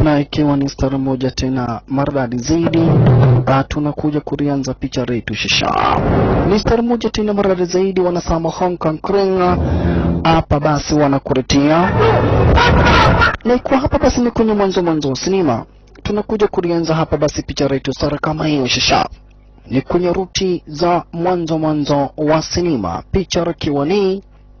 na ikiwa ni stari moja tena maridadi zaidi, ah, tunakuja kulianza picha letu shisha. Ni stari moja tena maridadi zaidi, wanasema Hong Kong Kring hapa basi wanakuletea na ikuwa hapa basi ni kwenye mwanzo mwanzo wa sinema, tunakuja kulianza hapa basi picha letu stari kama hiyo shisha ni kwenye ruti za mwanzo mwanzo wa sinema, picha ikiwa ni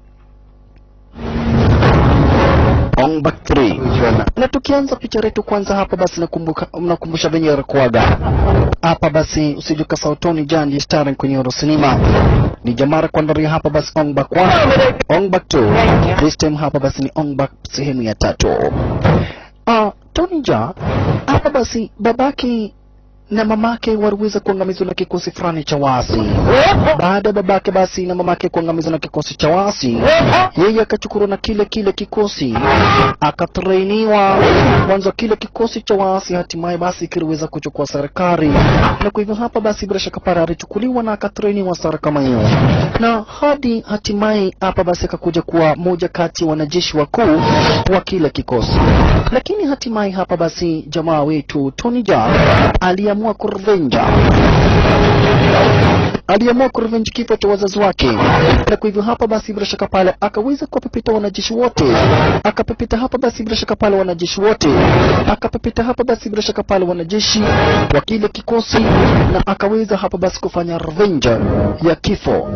Ong Bak 3 na tukianza picha letu kwanza hapa basi nakumbuka mnakumbusha venye ilikuwaga hapa basi usijuka sautoni jandi starring kwenye oro sinema ni jamara kuandaria hapa basi Ong Bak 1 Ong Bak 2 this time hapa basi ni Ong Bak sehemu ya tatu uh, Tony Ja hapa basi babake na mamake waliweza kuangamizwa na kikosi fulani cha waasi. Baada ya babake basi na mamake kuangamizwa na kikosi cha waasi, yeye akachukuliwa na kile kile kikosi akatrainiwa mwanzo kile kikosi cha waasi, hatimaye basi kiliweza kuchukua serikali, na kwa hivyo hapa basi bila shaka pale alichukuliwa na akatrainiwa sara kama hiyo, na hadi hatimaye hapa basi akakuja kuwa moja kati ya wanajeshi wakuu wa kile kikosi, lakini hatimaye hapa basi jamaa wetu Tony Jaa aliamua kurevenja aliamua kurevenji kifo cha wazazi wake, na kwa hivyo hapa basi bila shaka pale akaweza kuwapepeta wanajeshi wote, akapepeta hapa basi bila shaka pale wanajeshi wote, akapepeta hapa basi bila shaka pale wanajeshi wa kile kikosi, na akaweza hapa basi kufanya revenge ya kifo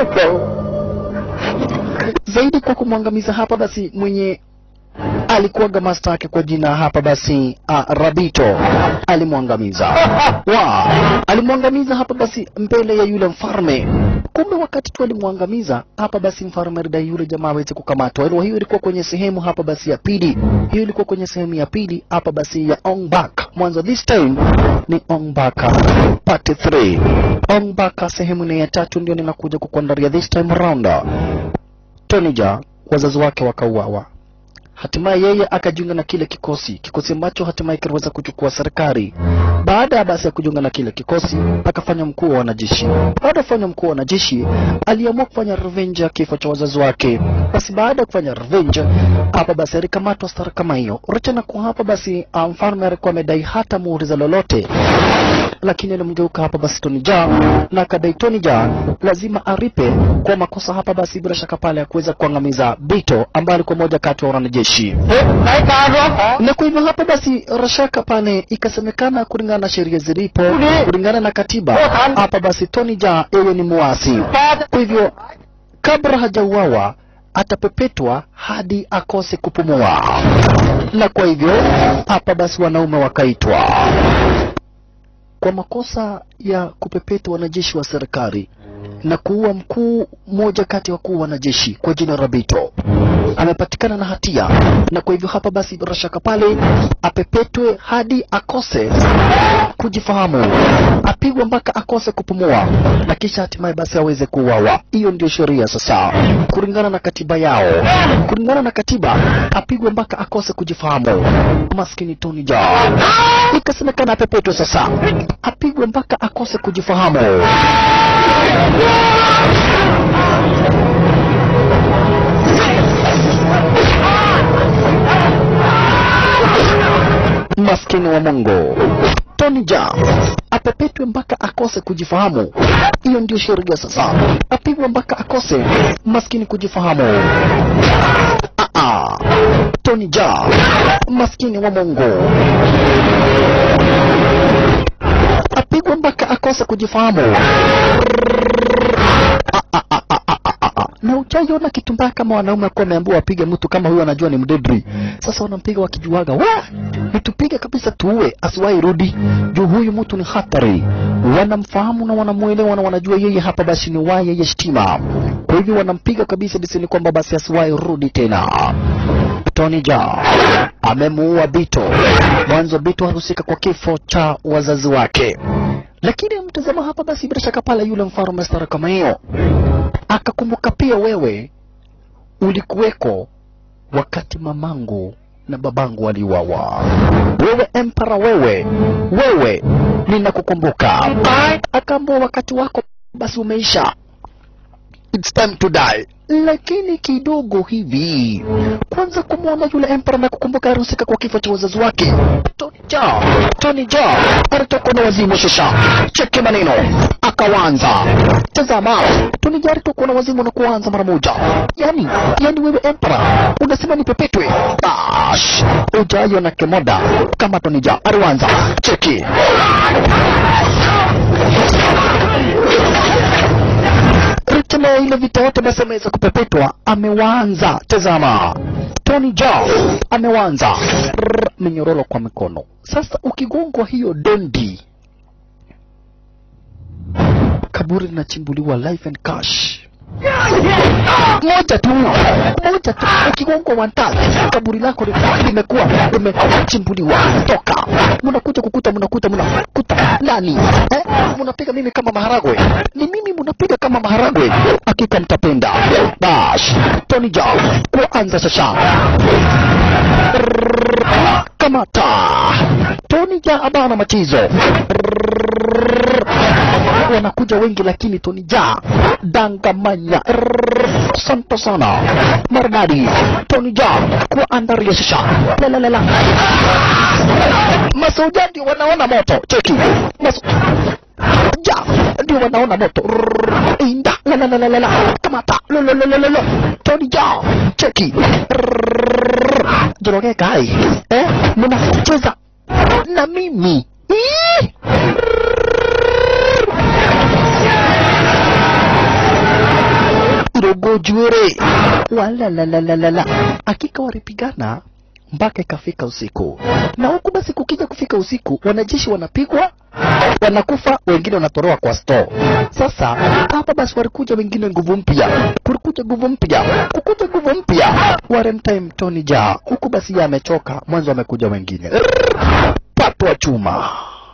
zaidi kwa kumwangamiza hapa basi mwenye alikuwaga master yake kwa jina hapa basi uh, Rabito alimwangamiza wa alimwangamiza hapa basi mbele ya yule mfalme. Kumbe wakati tu alimwangamiza hapa basi mfalme alidai yule jamaa aweze kukamatwa. Hilo hiyo ilikuwa kwenye sehemu hapa basi ya pili, hiyo ilikuwa kwenye sehemu ya pili hapa basi ya Ong Bak. Mwanzo this time ni Ong Bak part 3. Ong Bak sehemu ni ya tatu ndio ninakuja kukuandalia this time round. Tony Jaa wazazi wake wakauawa hatimaye yeye akajiunga na kile kikosi kikosi ambacho hatimaye kiliweza kuchukua serikali. Baada ya basi ya kujiunga na kile kikosi, akafanya mkuu wa wanajeshi. Baada ya kufanya mkuu wa wanajeshi, aliamua kufanya revenge ya kifo cha wazazi wake. Basi baada ya kufanya revenge hapa, basi alikamatwa stara kama hiyo. Rachana kwa hapa basi, ah, mfalme alikuwa amedai hata muuliza lolote, lakini alimgeuka hapa basi Tony Jaa na akadai Tony Jaa lazima aripe kwa makosa hapa basi, bila shaka pale ya kuweza kuangamiza Bito ambaye alikuwa moja kati ya wanajeshi na kwa hivyo hapa basi rashaka pale ikasemekana kulingana na sheria zilipo kulingana na katiba hapa basi Tony Jaa yeye ni muasi kwa hivyo kabla hajauawa atapepetwa hadi akose kupumua na kwa hivyo hapa basi wanaume wakaitwa kwa makosa ya kupepeta wanajeshi wa serikali na kuua mkuu mmoja kati ya wakuu wa wanajeshi kwa jina Rabito amepatikana na hatia, na kwa hivyo hapa basi bila shaka pale apepetwe hadi akose kujifahamu, apigwe mpaka akose kupumua, na kisha hatimaye basi aweze kuuawa. Hiyo ndio sheria sasa, kulingana na katiba yao. Kulingana na katiba, apigwe mpaka akose kujifahamu. Maskini Tony Jaa ikasemekana apepetwe sasa, apigwe mpaka akose kujifahamu. maskini wa Mungu Tony Jaa apepetwe mpaka akose kujifahamu. Hiyo ndio sheria sasa, apigwe mpaka akose maskini kujifahamu. Ah, ah. Tony Jaa maskini wa Mungu apigwe mpaka akose kujifahamu. Ah, ah, ah, ah, ah, ah, ah. na uchaiona kitu mbaya kama wanaume akuwa wameambiwa wapige mtu kama huyo anajua ni mdedri. Sasa wanampiga wakijuaga, wa nitupige kabisa tuue, asiwahi rudi juu huyu mtu ni hatari. Wanamfahamu na wanamuelewa na wanajua yeye hapa basi ni waya yeye shtima, kwa hivyo wanampiga kabisa basi ni kwamba basi asiwahi rudi tena. Tony Jaa amemuua Bito. Mwanzo Bito alihusika kwa kifo cha wazazi wake, lakini mtazama hapa basi, bila shaka pale yule mfalme stara kama hiyo akakumbuka pia wewe ulikuweko wakati mamangu na babangu waliuawa. Wewe empara, wewe wewe, ninakukumbuka. Akaambua wakati wako basi umeisha, it's time to die lakini kidogo hivi kwanza kumwona yule emperor na kukumbuka alihusika kwa kifo cha wazazi wake Tony Jaa Tony Jaa alitoka na wazimu sasa cheki maneno akawanza tazama Tony Jaa alitoka na wazimu na kuanza mara moja yani yani wewe emperor unasema ni pepetwe bash ujayo na kemoda kama Tony Jaa aliwanza cheki Rutema ile vita yote basi ameweza kupepetwa, amewanza. Tazama, Tony Jaa amewanza Rrrr, minyororo kwa mikono. Sasa ukigongwa hiyo dondi, kaburi linachimbuliwa life and cash moja tu moja tu, ukigongwa wantatu kaburi lako li- limekuwa limechimbuliwa. Toka mnakuja kukuta, mnakuta mnakuta nani eh? Mnapiga mimi kama maharagwe, ni mimi mnapiga kama maharagwe. Hakika mtapenda. Bash Tony Jaa kuanza sasa Rrrr, kamata Tony Jaa abana machizo Rrrr, wanakuja wengi lakini Tony Jaa dangamanya Rrrr, asante sana maridadi Tony Jaa kuandaria sasa lalalala masoja ndio wanaona moto cheki Maso... ja ndio wanaona moto Rrrr, inda lalalala kamata lololololo Tony Jaa cheki Rrrr, jorogea kai eh mnacheza na mimi Ih! Rogojuere walalalalala, hakika walipigana mpaka ikafika usiku, na huku basi kukija kufika usiku, wanajeshi wanapigwa wanakufa, wengine wanatoroa kwa store. Sasa hapa basi walikuja wengine nguvu mpya, kulikuja nguvu mpya, kukuja nguvu mpya, Warentime Tony Jaa huku basi yeye amechoka, mwanzo amekuja wengine Rrrr, pato wa chuma,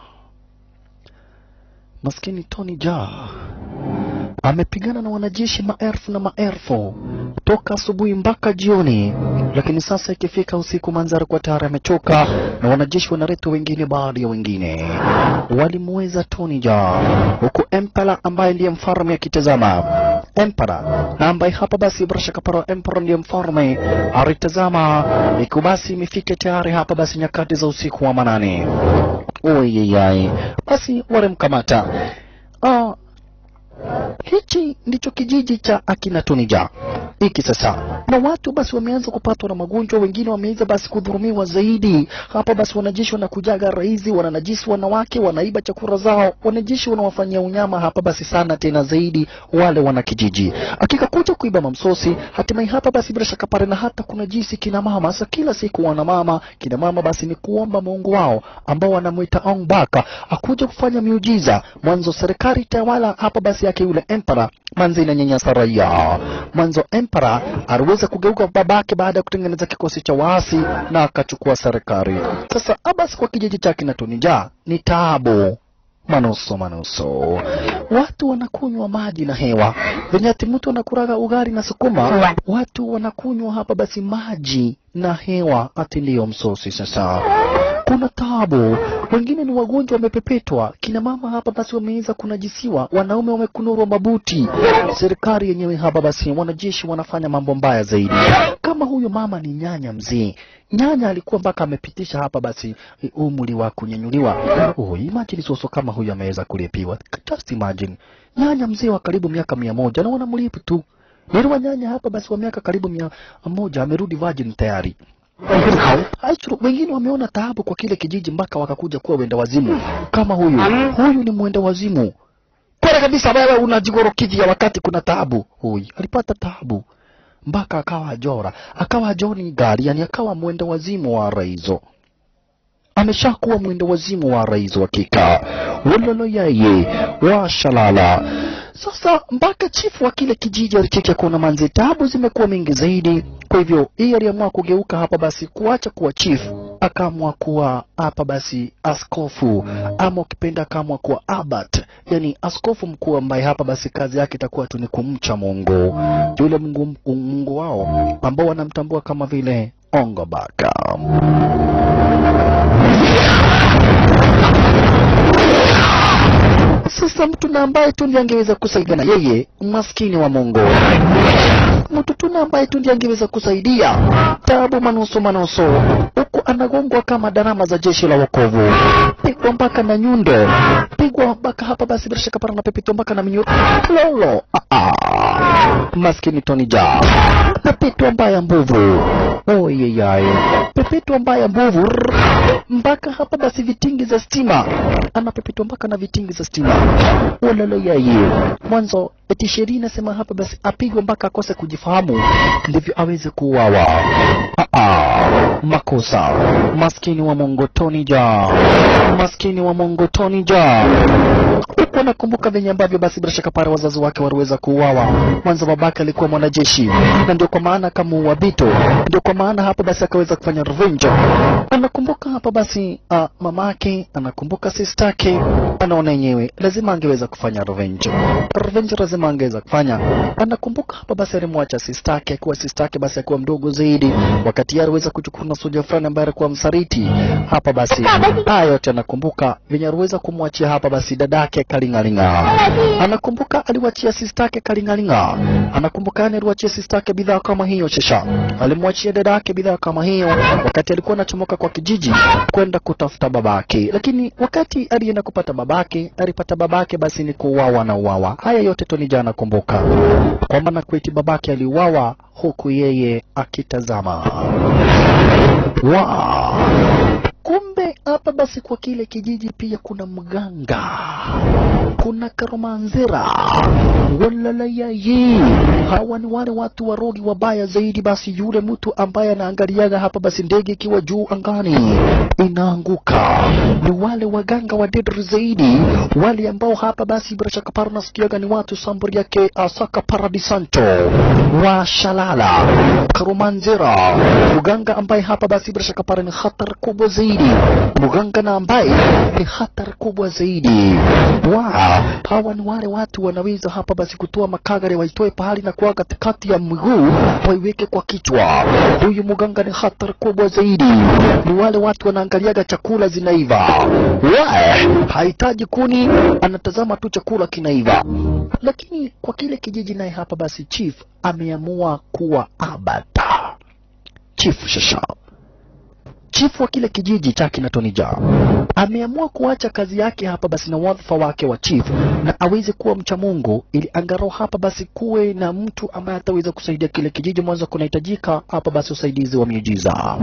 maskini Tony Jaa amepigana na wanajeshi maelfu na maelfu toka asubuhi mpaka jioni, lakini sasa ikifika usiku, manzara kwa tayari amechoka na wanajeshi wanaletwa wengine baada ya wengine. Walimweza Tony Jaa, huku Emperor ambaye ndiye mfalme akitazama. Emperor na ambaye hapa basi bila shaka para Emperor ndiye mfalme alitazama, iku basi imefika tayari hapa basi nyakati za usiku wa manane. Oyeyai, basi walimkamata. Ah, hichi ndicho kijiji cha akina Tony Jaa hiki sasa, na watu basi wameanza kupatwa na magonjwa, wengine wameanza basi kudhulumiwa zaidi. Hapa basi wanajeshi wanakujaga raizi, wananajisi wanawake, wanaiba chakula zao, wanajeshi wanawafanyia unyama hapa basi sana tena zaidi wale wana kijiji, hakika kuja kuiba mamsosi. Hatimaye hapa basi bila shaka pale, na hata kuna jisi kina mama sasa, kila siku wana mama kina mama basi ni kuomba Mungu wao ambao wanamwita Ong Baka akuja kufanya miujiza. Mwanzo serikali tawala hapa basi yake yule emperor manzi inanyanyasa raia. Mwanzo emperor aliweza kugeuka babake baada ya kutengeneza kikosi cha waasi na akachukua serikali. Sasa Abbas kwa kijiji chake na Tony Jaa ni taabu manuso manuso, watu wanakunywa maji na hewa venye ati mtu anakuraga ugali na sukuma, watu wanakunywa hapa basi maji na hewa ati ndiyo msosi. Sasa kuna tabu, wengine ni wagonjwa wamepepetwa, kina mama hapa basi wameweza kunajisiwa, wanaume wamekunurwa mabuti, serikali yenyewe hapa basi, wanajeshi wanafanya mambo mbaya zaidi. Kama huyo mama ni nyanya mzee, nyanya alikuwa mpaka amepitisha hapa basi eh, umri wa kunyanyuliwa. Oh, imagine soso kama huyo ameweza kulipiwa, just imagine nyanya mzee wa karibu miaka mia moja na wanamlipu tu Niliwa nyanya hapa basi wa miaka karibu mia moja amerudi virgin tayari. Aichuru, wengine wameona taabu kwa kile kijiji mpaka wakakuja kuwa wenda wazimu kama huyu. Huyu ni mwenda wazimu kweli kabisa. Wewe unajigorokivya wakati kuna taabu. Huyu alipata taabu mpaka akawa ajora, akawa John gari, yani akawa mwenda wazimu wa raizo ameshakuwa mwendo wazimu wa rais wa kika wololo yeye washalala sasa mpaka chifu wa kile kijiji alicheki kuona manzi tabu zimekuwa mingi zaidi kwa hivyo yeye aliamua kugeuka hapa basi kuacha kuwa chifu akaamua kuwa hapa basi askofu ama ukipenda akaamua kuwa abat yani askofu mkuu ambaye hapa basi kazi yake itakuwa tu ni kumcha mungu yule mungu, mungu wao ambao wanamtambua kama vile ongobaka sasa sasa mtu na ambaye tu ndiye angeweza kusaidia na yeye maskini wa Mungu mtu tu na ambaye tu ndiye angeweza kusaidia tabu manuso manuso huku anagongwa kama darama za jeshi la wokovu pigwa mpaka na nyundo pigwa mpaka hapa basi bila shaka para na pepito mpaka na minyo lolo ah, ah. maskini Tony Ja pepito mbaya mbovu oyeyai pepito mbaya mbovu Rrrr. mpaka hapa basi vitingi za stima anapepetwa mpaka na vitingi za stima walala yeye mwanzo eti sheria inasema hapa basi apigwe mpaka akose kujifahamu ndivyo aweze kuuawa Ah, ah. makosa maskini wa Mungu Tony Ja maskini wa Mungu Tony Ja huku anakumbuka venye ambavyo basi bila shaka pale wazazi wake waliweza kuuawa. Mwanzo babake alikuwa mwanajeshi, na ndio kwa maana akamuua Bito, ndio kwa maana hapa basi akaweza kufanya revenge. Anakumbuka hapa basi uh, mamake, anakumbuka sistake, anaona yenyewe lazima angeweza kufanya revenge. Revenge lazima angeweza kufanya. Anakumbuka hapa basi alimwacha sistake, akiwa sistake basi akiwa mdogo zaidi, wakati yeye aliweza kuchukua na soja fulani ambaye alikuwa msaliti. Hapa basi haya yote anakumbuka venye aliweza kumwachia hapa basi dadake Kalingalinga. Anakumbuka aliwachia sistake Kalingalinga. Anakumbuka yani aliwachia sistake bidhaa kama hiyo shesha. Alimwachia dadake bidhaa kama hiyo wakati alikuwa anachomoka kwa kijiji kwenda kutafuta babake. Lakini wakati alienda kupata babake, alipata babake basi ni kuuawa na uawa. Haya yote Tony Jaa anakumbuka kwamba na kweti babake aliuawa huku yeye akitazama. Wow. Kumbe hapa basi kwa kile kijiji pia kuna mganga, kuna karomanzira, walalayayi. Hawa ni wale watu warogi wabaya zaidi. Basi yule mtu ambaye anaangaliaga hapa basi ndege ikiwa juu angani inaanguka, ni wale waganga wadedri zaidi, wale ambao hapa basi bila shaka para nasikiaga ni watu samburi yake Asaka Paradisanto wa Shalala Karumanzira, mganga ambaye hapa basi bila shaka para ni hatari kubwa zaidi, mganga na ambaye ni hatari kubwa zaidi. Wow, hawa ni wale watu wanaweza hapa basi kutoa makagari waitoe pahali na kuwa katikati ya miguu waiweke kwa kichwa. Huyu mganga ni hatari kubwa zaidi, ni wale watu wanaangaliaga chakula zinaiva. Wow, hahitaji kuni, anatazama tu chakula kinaiva. Lakini kwa kile kijiji naye hapa basi chief ameamua kuwa abata chief shasha chifu wa kile kijiji cha kina Tony Jaa ameamua kuacha kazi yake hapa basi na wadhifa wake wa chief na aweze kuwa mcha Mungu, ili angalau hapa basi kuwe na mtu ambaye ataweza kusaidia kile kijiji. Mwanzo kunahitajika hapa basi usaidizi wa miujiza,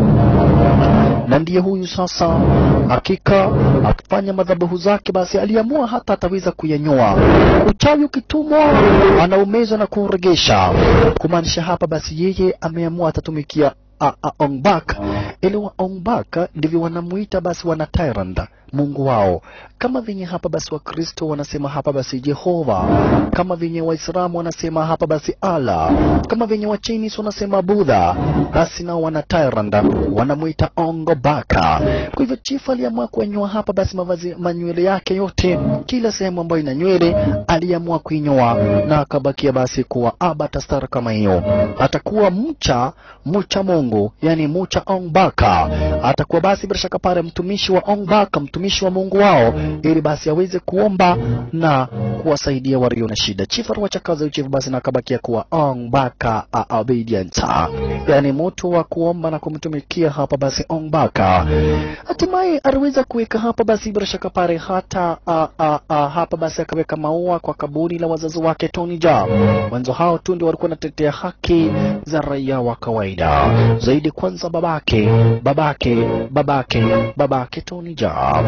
na ndiye huyu sasa, hakika akifanya madhabahu zake, basi aliamua hata ataweza kuyanyoa uchawi ukitumwa, anaumeza na kuuregesha, kumaanisha hapa basi yeye ameamua atatumikia a- a- Ongbak ili wa Ongbak ndivyo wanamuita basi wana tyrant Mungu wao, kama venye hapa basi Wakristo wanasema hapa basi Jehova, kama venye Waislamu wanasema hapa basi Allah, kama venye Wachinis wanasema Budha, basi nao wana tyrant wanamuita Ongobaka. Kwa hivyo chifu aliamua kuenyoa hapa basi mavazi manywele yake yote, kila sehemu ambayo ina nywele aliamua kuinyoa na akabakia basi kuwa abatastar kama hiyo, atakuwa mcha mcha Mungu, yani mcha Ongbaka, atakuwa basi bila shaka pale mtumishi wa Ongbaka, mtumishi wa Mungu wao, ili basi aweze kuomba na kuwasaidia walio na shida. Chifu aliwacha kazi ya chifu basi na akabakia kuwa Ongbaka a obedient, yani mtu wa kuomba na kumtumikia hapa basi Ongbaka. Hatimaye aliweza kuweka hapa basi bila shaka pale hata a, a, a, hapa basi akaweka maua kwa kaburi la wazazi wake Tony Jaa. Mwanzo hao tu ndio walikuwa wanatetea haki za raia wa kawaida zaidi. Kwanza babake babake babake babake Tony Jaa,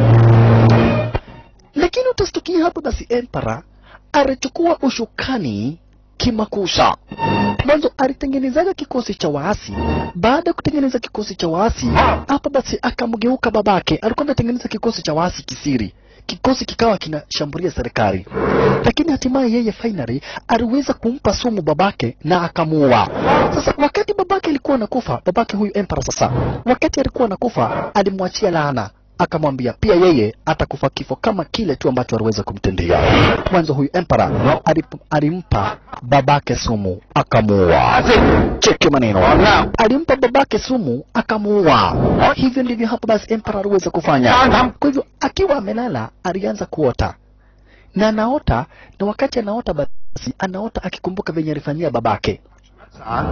lakini utastukia hapa basi Emperor alichukua ushukani kimakusa. Mwanzo alitengenezaga kikosi cha waasi. Baada ya kutengeneza kikosi cha waasi, hapa basi akamgeuka babake. Alikuwa anatengeneza kikosi cha waasi kisiri, kikosi kikawa kinashambulia serikali, lakini hatimaye yeye finally aliweza kumpa sumu babake na akamuua. Sasa wakati babake alikuwa anakufa, babake huyu emperor sasa, wakati alikuwa anakufa, alimwachia laana akamwambia pia yeye atakufa kifo kama kile tu ambacho aliweza kumtendea mwanzo. Huyu emperor alip- alimpa babake sumu akamuua. Cheki maneno, alimpa babake sumu akamuua. Hivyo ndivyo hapa basi emperor aliweza kufanya. Kwa hivyo akiwa amelala alianza kuota na anaota, na wakati anaota basi anaota akikumbuka venye alifanyia babake. 散。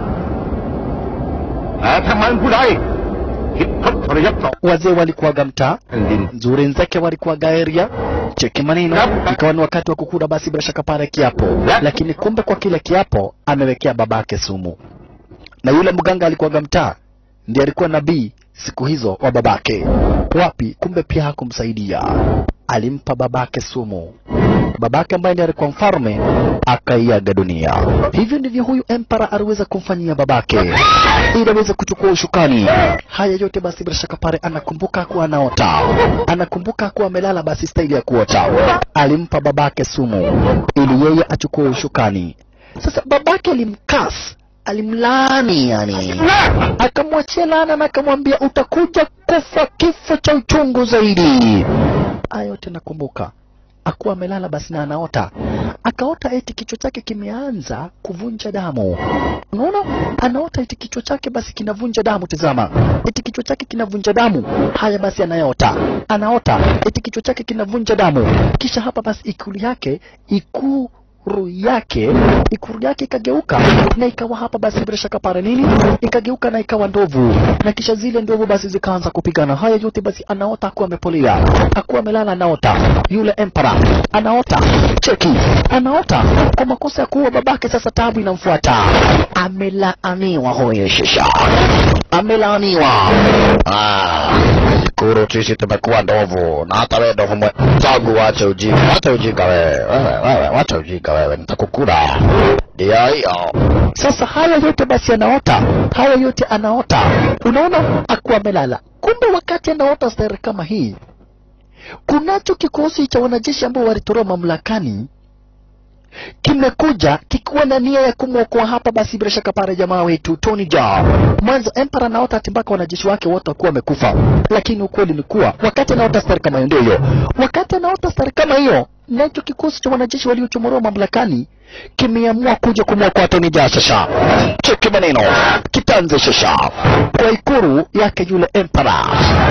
誒，聽晚古仔，協出我哋一座 Wazee walikuwaga mtaa 連 nzuri nzake walikuwaga area cheki maneno, ikawa ni wakati wa kukula, basi bila shaka pale kiapo, lakini kumbe kwa kile kiapo amewekea babake sumu, na yule mganga alikuwaga mtaa ndiye alikuwa nabii siku hizo wa babake. Wapi? Kumbe pia hakumsaidia, alimpa babake sumu. Babake ambaye ndiye alikuwa mfalme akaiaga dunia. Hivyo ndivyo huyu empara aliweza kumfanyia babake ili aweze kuchukua ushukani. Haya yote basi bila shaka pale anakumbuka kuwa anaota, anakumbuka kuwa amelala, basi staili ya kuota. Alimpa babake sumu ili yeye achukue ushukani. Sasa babake alimkas, alimlaani yani akamwachia laana na akamwambia utakuja kufa kifo cha uchungu zaidi. Haya yote nakumbuka akuwa amelala basi na anaota, akaota eti kichwa chake kimeanza kuvunja damu. Unaona, anaota eti kichwa chake basi kinavunja damu. Tazama, eti kichwa chake kinavunja damu. Haya basi, anaota anaota eti kichwa chake kinavunja damu, kisha hapa basi ikulu yake ikuu ikuru yake ikuru yake ikageuka na ikawa hapa basi bila shaka pale nini ikageuka na ikawa ndovu na kisha zile ndovu basi zikaanza kupigana haya yote basi anaota akuwa amepolia akuwa amelala anaota yule empera anaota cheki anaota kwa makosa ya kuua babake sasa tabu inamfuata amelaaniwa huyo shisha amelaaniwa ah Kuru sisi tumekuwa ndovu na hata wewe ndovu mwe tangu wache ujinga, wacha ujinga wewe, wewe, wewe, wacha ujinga wewe, nitakukula. Ndio hiyo. Sasa haya yote basi anaota, haya yote anaota, unaona akuwa amelala. Kumbe wakati anaota stari kama hii, kunacho kikosi cha wanajeshi ambao walitolewa mamlakani kimekuja kikiwa na nia ya kumwokoa hapa basi bila shaka pale jamaa wetu Tony Jaa. Mwanzo Empara anaota ati mpaka wanajeshi wake wote wakuwa wamekufa, lakini ukweli ni kuwa wakati anaota stari kama hiyo, ndio hiyo, wakati anaota stari kama hiyo, nacho kikosi cha wanajeshi waliochomolewa mamlakani kimeamua kuja kumwokoa Tony Jaa. Sasa cheki maneno kitanze sasa kwa ikuru yake yule Empara.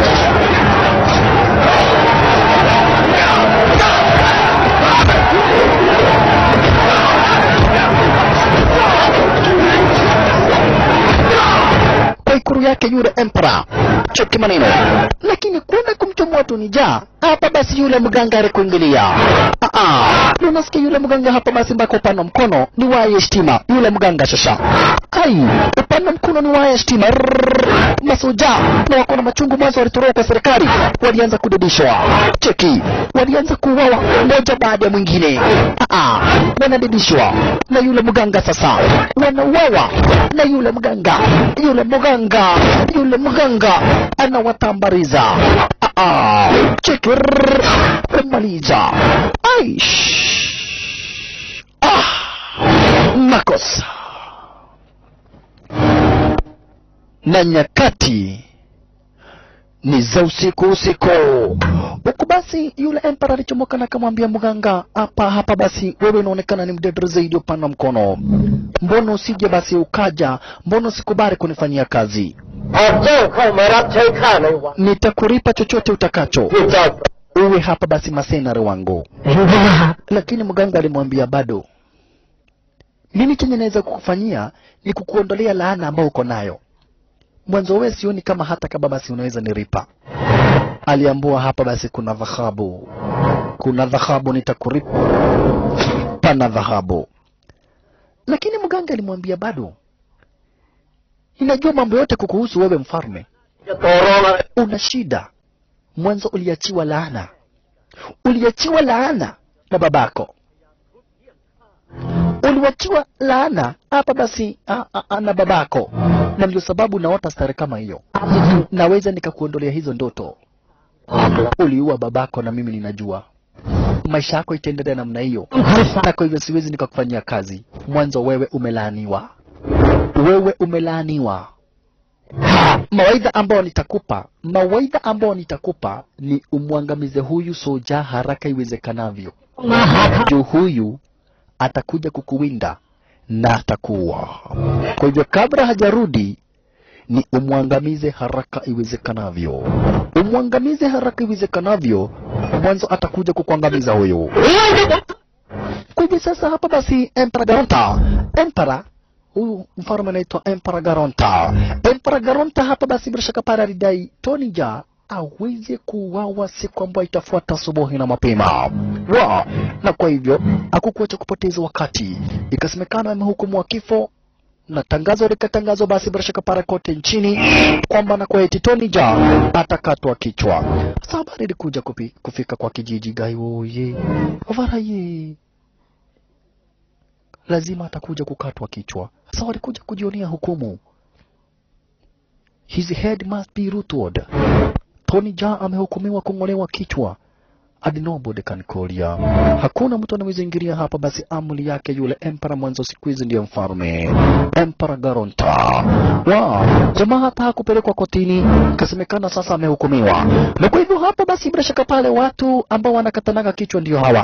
kwa ikuru yake yule empera choki maneno lakini kuna kumchomoa Tony Jaa hapa basi yule mganga alikuingilia ah ah unasikia yule mganga hapa basi mpaka upande mkono ni waye stima yule mganga shasha ai upande mkono ni waye stima Rrrr. masoja na wako na machungu mwanzo walitoroka kwa serikali walianza kudidishwa cheki walianza kuuawa mmoja baada ya mwingine ah ah wanadidishwa na yule mganga sasa wanauawa na yule mganga yule mganga yule mganga anawatambariza ah ah cheki rrrr. kumaliza aish ah makosa na nyakati ni za usiku usiku. Huku basi yule empera alichomoka na akamwambia mganga, hapa hapa basi wewe unaonekana ni mdedre zaidi upana mkono, mbona usije basi ukaja, mbona usikubali kunifanyia kazi? 我这块没让谁看了我， Nitakulipa chochote utakacho, 就叫 uwe hapa basi masenari wangu. 明白了。 Lakini mganga alimwambia bado, mimi chenye naweza kukufanyia ni kukuondolea laana ambayo uko nayo. Mwanzo wewe sioni kama hata kama basi unaweza niripa. Aliambua hapa basi kuna dhahabu, kuna dhahabu, nitakuripa pana dhahabu. Lakini mganga alimwambia bado, ninajua mambo yote kukuhusu wewe mfalme, 就抖落了， una shida. Mwanzo uliachiwa laana, uliachiwa laana na babako, uliachiwa laana hapa basi a, a, a, na babako, na ndio sababu naota stare kama hiyo. Naweza nikakuondolea hizo ndoto. Uliua babako na mimi ninajua maisha yako itaendelea namna hiyo, na kwa hivyo siwezi nikakufanyia kazi. Mwanzo wewe umelaaniwa, wewe umelaaniwa mawaidha ambayo nitakupa mawaidha ambayo nitakupa ni umwangamize huyu soja haraka iwezekanavyo juu huyu atakuja kukuwinda na atakuwa kwa hivyo kabla hajarudi ni umwangamize haraka iwezekanavyo umwangamize haraka iwezekanavyo mwanzo atakuja kukuangamiza huyu. Kwa hivyo sasa hapa basi Emperor Garonta, Emperor huyu mfalme anaitwa Emperor Garonta. Emperor Garonta hapa basi bila shaka pale alidai Tony Jaa aweze kuuawa siku ambayo itafuata asubuhi na mapema wa na kwa hivyo hakukuacha kupoteza wakati, ikasemekana amehukumiwa kifo na tangazo likatangazwa basi bila shaka para kote nchini kwamba na kwa eti Tony Jaa atakatwa kichwa. Sasa habari ilikuja kupi- kufika kwa kijiji Gaiwoye Ovaraye, lazima atakuja kukatwa kichwa. Sasa walikuja kujionea hukumu, his head must be rootward. Tony Jaa amehukumiwa kung'olewa kichwa hadi nobody can call ya. Hakuna mtu anaweza ingilia hapa, basi amri yake yule emperor mwanzo siku hizi ndiye mfalme Emperor Garonta. Wow, jamaa hata hakupelekwa kotini, kasemekana sasa amehukumiwa. Na kwa hivyo hapa basi bila shaka pale watu ambao wanakatanaga kichwa ndio hawa.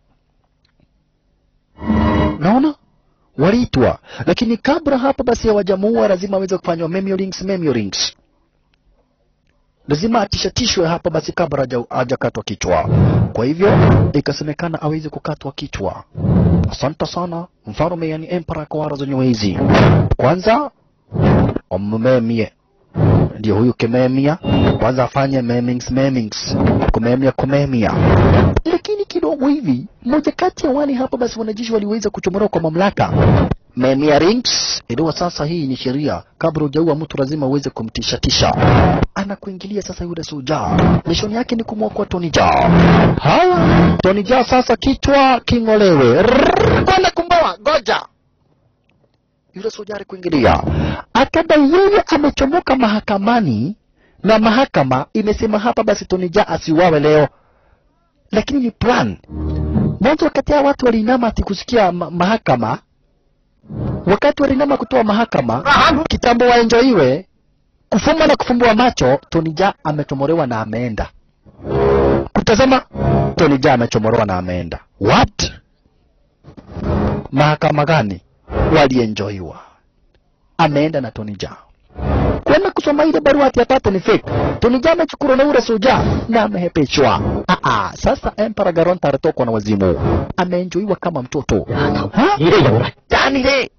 Naona waliitwa, lakini kabla hapa basi hawajamuua lazima aweze kufanywa memorings, memorings lazima atishatishwe hapa basi kabla haja- hajakatwa kichwa. Kwa hivyo ikasemekana aweze kukatwa kichwa. Asante sana mfalme, yani emperor kwa wara zenyewe hizi. Kwanza wammemie, ndio huyu kimemia, kwanza afanye memings, memings, kumemia, kumemia. Lakini kidogo hivi, mmoja kati ya wale hapa basi wanajeshi waliweza kuchomolewa kwa mamlaka memia rings iliwa sasa, hii ni sheria. Kabla hujaua mtu lazima uweze kumtishatisha. Anakuingilia sasa yule soja, mishoni yake ni kumwokoa Tony Jaa. Haya, Tony Jaa sasa kichwa king'olewe, Rrrr, kwenda kumboa, goja yule soja alikuingilia, akadai yeye amechomoka mahakamani na mahakama imesema hapa basi Tony Jaa asiuawe leo, lakini ni plan mwanzo. Wakati hao watu waliinama ati kusikia ma mahakama wakati walinama kutoa mahakama kitambo waenjoiwe kufumba na kufumbua macho, Tony Jaa amechomorewa na ameenda kutazama. Tony Jaa amechomorewa na ameenda. What? Mahakama gani? Walienjoiwa, ameenda na Tony Jaa kwenda kusoma ile barua ati apate ni fake. Tony Jaa amechukuliwa na ule soja na amehepeshwa. Ah ah, sasa Emperor Garonta alitokwa na wazimu, ameenjoiwa kama mtoto ha? 你哋有嚟， Yaani le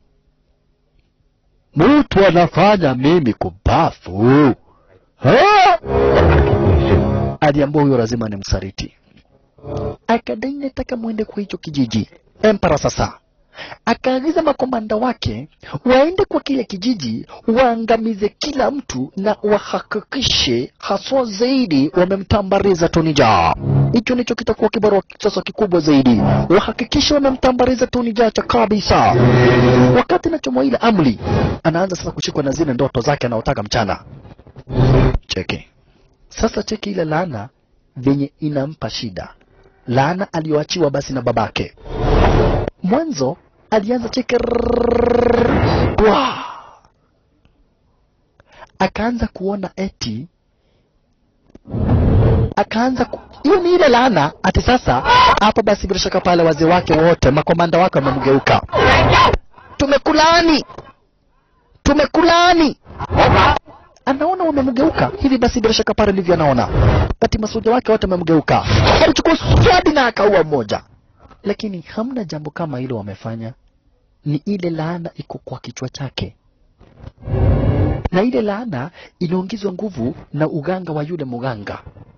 mtu anafanya mimi kubafu Ha? aliambua huyo lazima ni msaliti, akadai nataka mwende kwa hicho kijiji. Empara sasa akaagiza makomanda wake waende kwa kile kijiji waangamize kila mtu na wahakikishe haswa zaidi wamemtambariza Tony Jaa. Hicho ndicho kitakuwa kibarua sasa kikubwa zaidi, wahakikishe wamemtambariza Tony Jaa cha kabisa. Wakati nachomwa ile amri, anaanza sasa kushikwa na zile ndoto zake anaotaka mchana. Cheki sasa, cheki ile laana venye inampa shida, laana aliyoachiwa basi na babake mwanzo alianza cheke rrrr, wa akaanza kuona eti akaanza ku... hiyo ni ile laana ati sasa hapa basi bila shaka pale wazee wake wote makomanda wake wamemgeuka tumekulaani tumekulaani anaona wamemgeuka hivi basi bila shaka pale ndivyo anaona ati masoja wake wote wamemgeuka alichukua swadi na akaua mmoja lakini hamna jambo kama hilo wamefanya. Ni ile laana iko kwa kichwa chake, na ile laana inaongezwa nguvu na uganga wa yule mganga.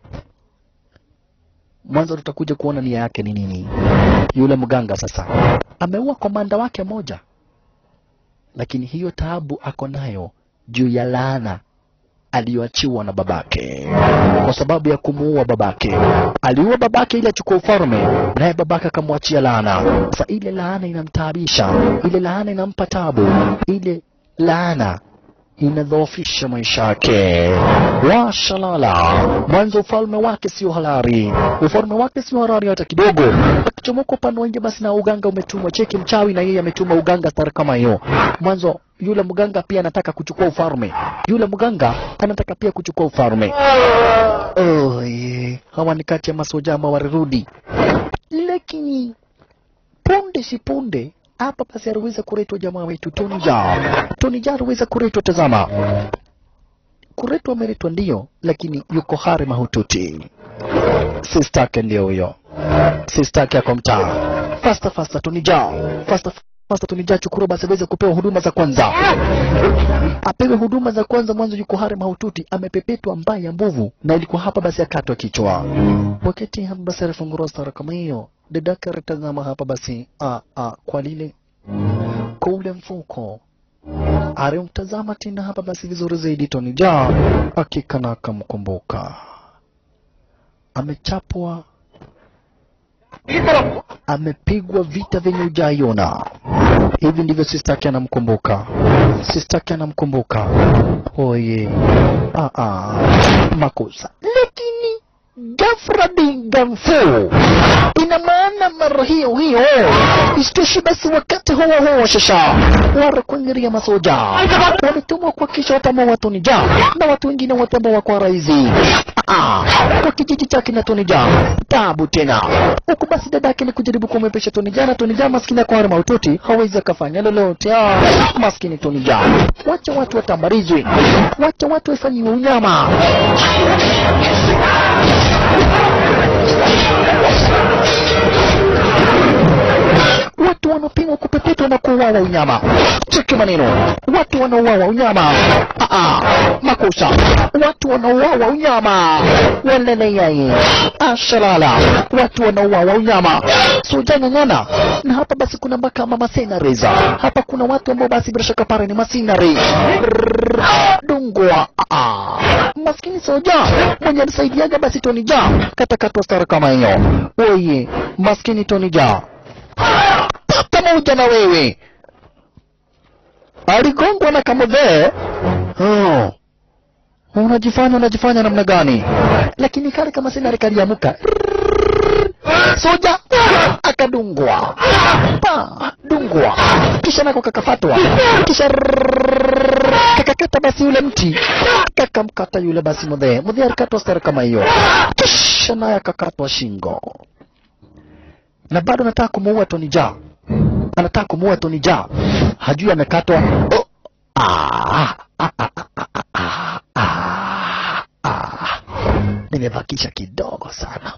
Mwanzo tutakuja kuona nia yake ni nini. Yule mganga sasa ameua komanda wake moja, lakini hiyo taabu ako nayo juu ya laana aliyoachiwa na babake kwa sababu ya kumuua babake. Aliua babake ili achukue ufalme, naye babake akamwachia laana. Sasa ile laana inamtaabisha, ile laana inampa tabu, ile laana inadhoofisha maisha yake. Washalala, mwanzo ufalme wake sio halali, ufalme wake sio halali hata kidogo. Akichomoka upande wa nje, basi na uganga umetumwa. Cheki mchawi na yeye ametuma uganga stari kama hiyo. Mwanzo yule mganga pia anataka kuchukua ufalme, yule mganga anataka pia kuchukua ufalme. Oh, yeah. Hawa ni kati ya masoja ama walirudi, lakini punde si punde hapa basi aliweza kuletwa jamaa wetu Tony Jaa. Tony Jaa aliweza kuletwa, tazama, kuletwa ameletwa ndio, lakini yuko hali mahututi. sistake ndio huyo sistake ako mtaa fasta fasta tunija fasta fasta tunija chukuru basi aweze kupewa huduma za kwanza apewe huduma za kwanza mwanzo yuko hali mahututi amepepetwa mbaya mbovu na ilikuwa hapa basi akatwa kichwa wakati hapa basi alifungua stara kama hiyo dadake alitazama hapa basi a, a, kwa lile kwa ule mfuko alimtazama tena hapa basi vizuri zaidi Tony Jaa hakika na akamkumbuka amechapwa amepigwa vita vyenye ujaiona hivi ndivyo sistaki anamkumbuka sistaki anamkumbuka oye ah, ah. makosa lakini ghafla bingamfu ina maana mara hiyo hiyo isitoshi basi wakati huo huo shasha warakuingiria masoja walitumwa kuhakikisha watamuua Tonija na watu wengine wote ambao wako raizi Ah, kwa kijiji chake na Tonija tabu tena huku basi dadake ni kujaribu kumwepesha Tonija na Tonija maskini ako hali mahututi hawezi akafanya lolote ah, maskini Tonija wacha watu watambarizwe wacha watu wafanyiwe unyama watu wanapimwa kupepetwa na kuuawa unyama. Cheki maneno, watu wanauawa unyama. Ah, ah, makosa, watu wanauawa unyama. Waleleyai ashalala, watu wanauawa unyama. Sujanyang'ana na hapa basi kuna mpaka mama senareza hapa kuna watu ambao basi bila shaka pale ni masinari dungwa. Ah, ah. maskini soja mwenye alisaidiaga basi Tony Ja katakatwa stara kama hiyo. Oye, maskini Tony Ja pata moja na wewe. Aligongwa na kamodhee. Oh. Unajifanya unajifanya namna gani? Lakini kale kama sina kaliamuka. Soja akadungwa. Pa, dungwa. Kisha nako kakafatwa. Kisha kakakata basi yule mti. Kakamkata yule basi mudhee. Mudhee alikatwa stara kama hiyo. Kisha naye akakatwa shingo. Na bado nataka kumuua Tony Jaa anataka kumuua Tony Jaa, hajui amekatwa. Oh. Ah, ah, ah, ah, ah, ah, ah, ah. Nimebakisha kidogo sana,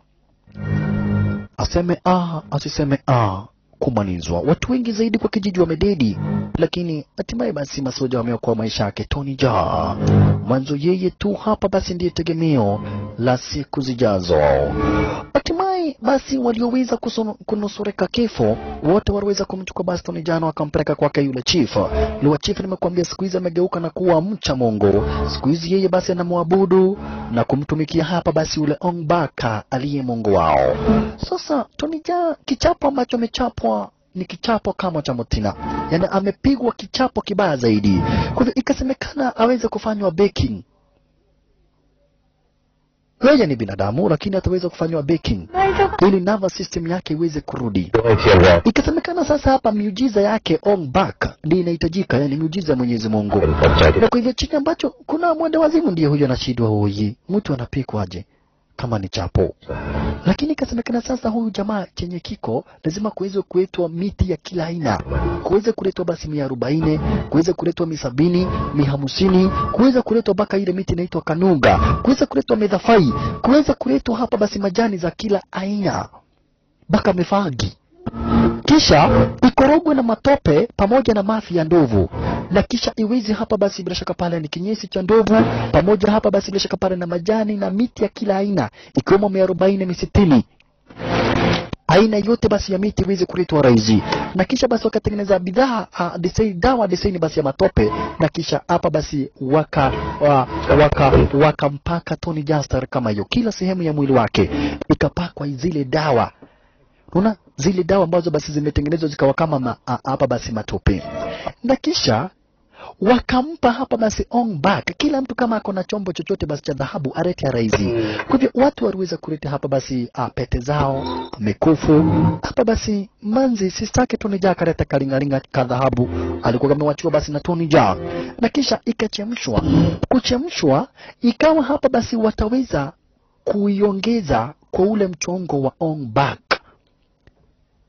aseme ah, asiseme ah, kumalizwa. Watu wengi zaidi kwa kijiji wamededi, lakini hatimaye basi masoja wameokoa maisha yake Tony Jaa. Mwanzo yeye tu hapa basi ndiye tegemeo la siku zijazo. Hatimaye basi walioweza kusono- kunusurika kifo wote waliweza kumchukua basi Tony Jaa na wakampeleka kwake yule chief. Yule chief nimekuambia siku hizi amegeuka na kuwa mcha Mungu. Siku hizi yeye basi anamwabudu na kumtumikia hapa basi yule Ong Baka aliye Mungu wao. Sasa Tony Jaa kichapo ambacho amechapwa ni kichapo kama cha Mutina, yaani amepigwa kichapo kibaya zaidi. Kwa hivyo ikasemekana aweze kufanywa baking. Yeye ni binadamu lakini ataweza kufanywa baking ili nervous system yake iweze kurudi. Ikasemekana sasa hapa miujiza yake Ong Bak ndiyo inahitajika, yani miujiza ya Mwenyezi Mungu. Na kwa hivyo chini ambacho kuna mwende wazimu ndiye huyo anashindwa huyi, mtu anapikwaje kama ni chapo? Lakini ikasemekana sasa huyu jamaa chenye kiko lazima kuweze kuletwa miti ya kila aina, kuweze kuletwa basi mia arobaini, kuweze kuletwa mi sabini, mi hamsini, kuweza kuletwa mpaka ile miti inaitwa kanunga, kuweza kuletwa medhafai, kuweza kuletwa hapa basi majani za kila aina mpaka mefagi kisha ikorogwe na matope pamoja na mafi ya ndovu na kisha iwezi hapa basi bila shaka pale ni kinyesi cha ndovu pamoja hapa basi bila shaka pale na majani na miti ya kila aina ikiwemo mia arobaini misitini aina yote basi ya miti iweze kuletwa raizi na kisha basi wakatengeneza bidhaa uh, design, dawa design basi ya matope na kisha hapa basi waka wa, waka wakampaka Tony Jastar kama hiyo kila sehemu ya mwili wake ikapakwa zile dawa Unaona zile dawa ambazo basi zimetengenezwa zikawa kama ma, a, hapa basi matope, na kisha wakampa hapa basi Ong Bak, kila mtu kama ako na chombo chochote basi cha dhahabu arete raizi. Kwa hivyo watu waliweza kuleta hapa basi a, pete zao, mikufu hapa basi manzi sistake Tony Jaa kaleta kalingalinga ka dhahabu alikuwa amewachua basi na Tony Jaa, na kisha ikachemshwa. Kuchemshwa ikawa hapa basi wataweza kuiongeza kwa ule mchongo wa Ong Bak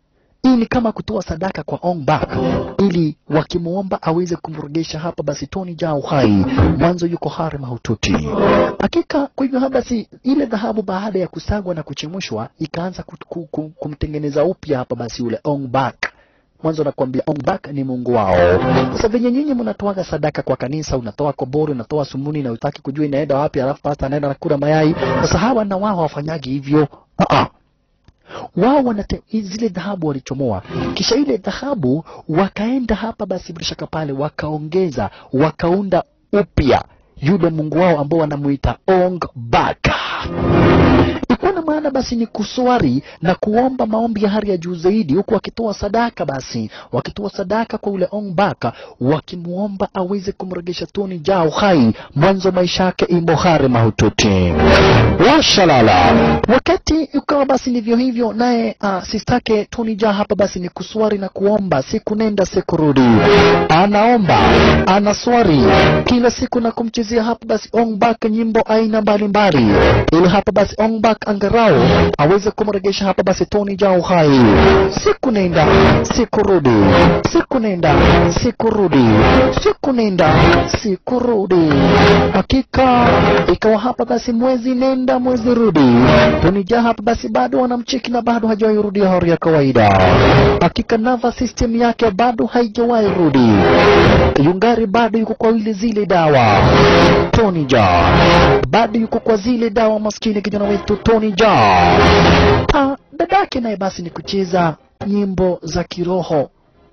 hii ni kama kutoa sadaka kwa Ong Bak ili wakimwomba aweze kumregesha hapa basi Tony Jaa uhai, mwanzo yuko hari mahututi. Hakika kwa hivyo hapa basi ile dhahabu baada ya kusagwa na kuchemshwa ikaanza kut- ku- ku- kumtengeneza upya hapa basi yule Ong Bak mwanzo nakwambia Ongbak ni Mungu wao. Sasa venye nyinyi mnatoaga sadaka kwa kanisa, unatoa kobori, unatoa sumuni na utaki kujua inaenda wapi, alafu pasta anaenda nakula mayai. Sasa hawa na wao hawafanyagi hivyo. Ah wao wanate zile dhahabu walichomoa, kisha ile dhahabu wakaenda hapa basi bila shaka pale wakaongeza, wakaunda upya yule Mungu wao ambao wanamuita Ong Bak ikuwa na maana basi ni kuswari na kuomba maombi ya hali ya juu zaidi, huku wakitoa sadaka, basi wakitoa sadaka kwa ule Ongbaka, wakimuomba aweze kumregesha Tony Jaa uhai, mwanzo maisha yake imo hari mahututi. Washalala. Wakati ikawa basi ndivyo hivyo, naye uh, sistake Tony Jaa hapa basi ni kuswari na kuomba, siku nenda siku rudi, anaomba anaswari kila siku na kumchezea hapa basi Ongbak nyimbo aina mbalimbali, ili hapa basi Ongbak angarau aweze kumregesha hapa basi Tony Jaa uhai. Siku nenda siku rudi, siku nenda siku rudi, siku nenda siku rudi. Hakika ikawa hapa basi mwezi nenda mwezi rudi, Tony Jaa hapa basi bado wanamcheki na bado hajawahi rudi hali ya kawaida. Hakika nervous system yake bado haijawahi rudi, yungari bado yuko kwa ile zile dawa. Tony Jaa bado yuko kwa zile dawa, maskini kijana wetu Tony Jaa. Ah, dadake naye basi ni kucheza nyimbo za kiroho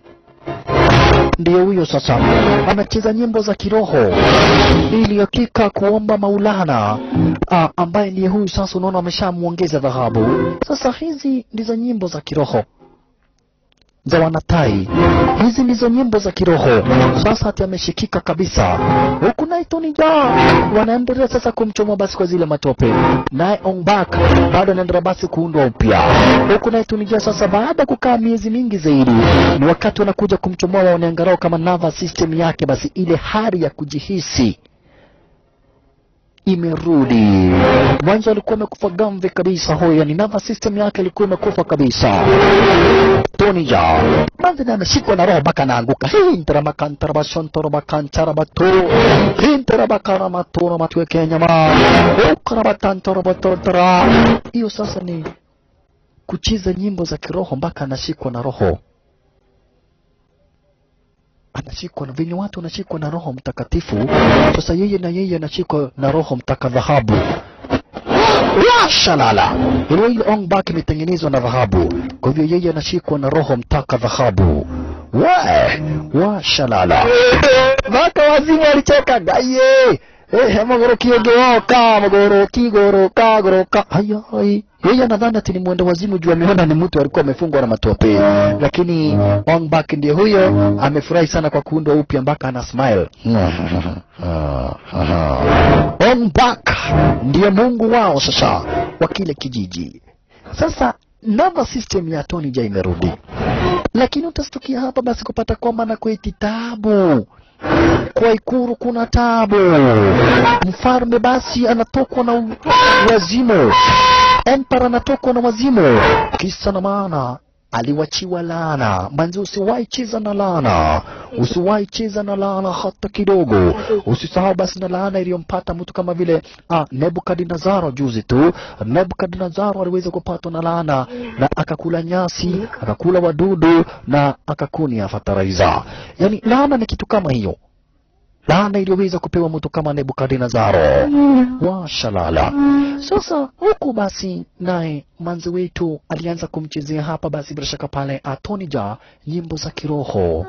ndiyo huyo sasa anacheza nyimbo za kiroho ili hakika kuomba Maulana ah, ambaye ndiye huyu sasa, unaona ameshamwongeza dhahabu. Sasa hizi ndizo nyimbo za kiroho za wanatai, hizi ndizo nyimbo za kiroho. Sasa hati ameshikika kabisa, huku naye Tony Jaa wanaendelea sasa kumchoma basi kwa zile matope, naye Ongbak bado anaendelea basi kuundwa upya, huku naye Tony Jaa sasa, baada ya kukaa miezi mingi zaidi, ni wakati wanakuja kumchomoa waone angalau kama nervous system yake basi ile hali ya kujihisi imerudi. Mwanzo alikuwa amekufa gamvi kabisa, huyo yani nervous system yake ilikuwa imekufa kabisa. Tony Jaa manzi na ameshikwa na roho mpaka anaanguka. Hii ntarabakantarabashontorobakancharabato hii ntarabakaramatoromatuwe kenyama ukarabatantorobatotara. Hiyo sasa ni kucheza nyimbo za kiroho mpaka anashikwa na roho anashikwa na venye watu wanashikwa na Roho Mtakatifu. Sasa yeye na yeye anashikwa na Roho Mtaka dhahabu. Washalala, ile ile Ong Bak imetengenezwa na dhahabu, kwa hivyo yeye anashikwa na Roho Mtaka dhahabu. We washalala, mpaka wazimu alicheka gaye Eh, magoro kiogeoka magoro kigoroka goroka hayai yeye anadhani ati ni mwenda wazimu juu ameona ni mtu alikuwa amefungwa na matope, lakini Ong Bak ndiye huyo amefurahi sana kwa kuundwa upya mpaka ana smile. Ong Bak ndiye mungu wao sasa wa kile kijiji. Sasa nervous system ya Tony Jaa imerudi, lakini utastukia hapa basi kupata kwamba na kweti tabu kwa Ikuru kuna tabu. Mfalme basi anatokwa na u- wazimu, empara anatokwa na wazimu, kisa na maana aliwachiwa laana. Manzi, usiwahi cheza na laana, usiwahi cheza na laana hata kidogo. Usisahau basi na laana iliyompata mtu kama vile ah, Nebukadnezaro juzi tu. Nebukadnezaro aliweza kupatwa na laana na akakula nyasi, akakula wadudu na akakunia fataraiza. Yani laana ni kitu kama hiyo laana iliyoweza kupewa mtu kama Nebukadnezaro. Washalala. Sasa huku basi, naye manzi wetu alianza kumchezea hapa basi, bila shaka pale Tony Jaa nyimbo za kiroho.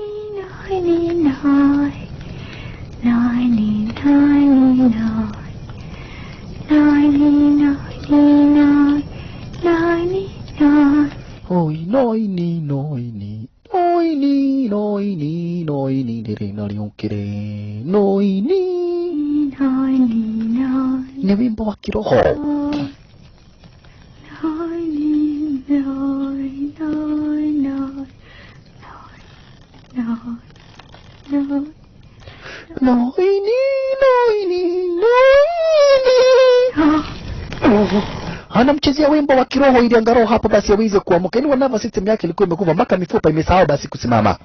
Oi noini noini noini noini noini dire naliukire noini ni wimbo wa kiroho. Noini noini noini anamchezea wimbo wa kiroho ili angalau hapa basi aweze kuamuka. Yaani nervous system yake ilikuwa imekufa mpaka mifupa imesahau basi kusimama.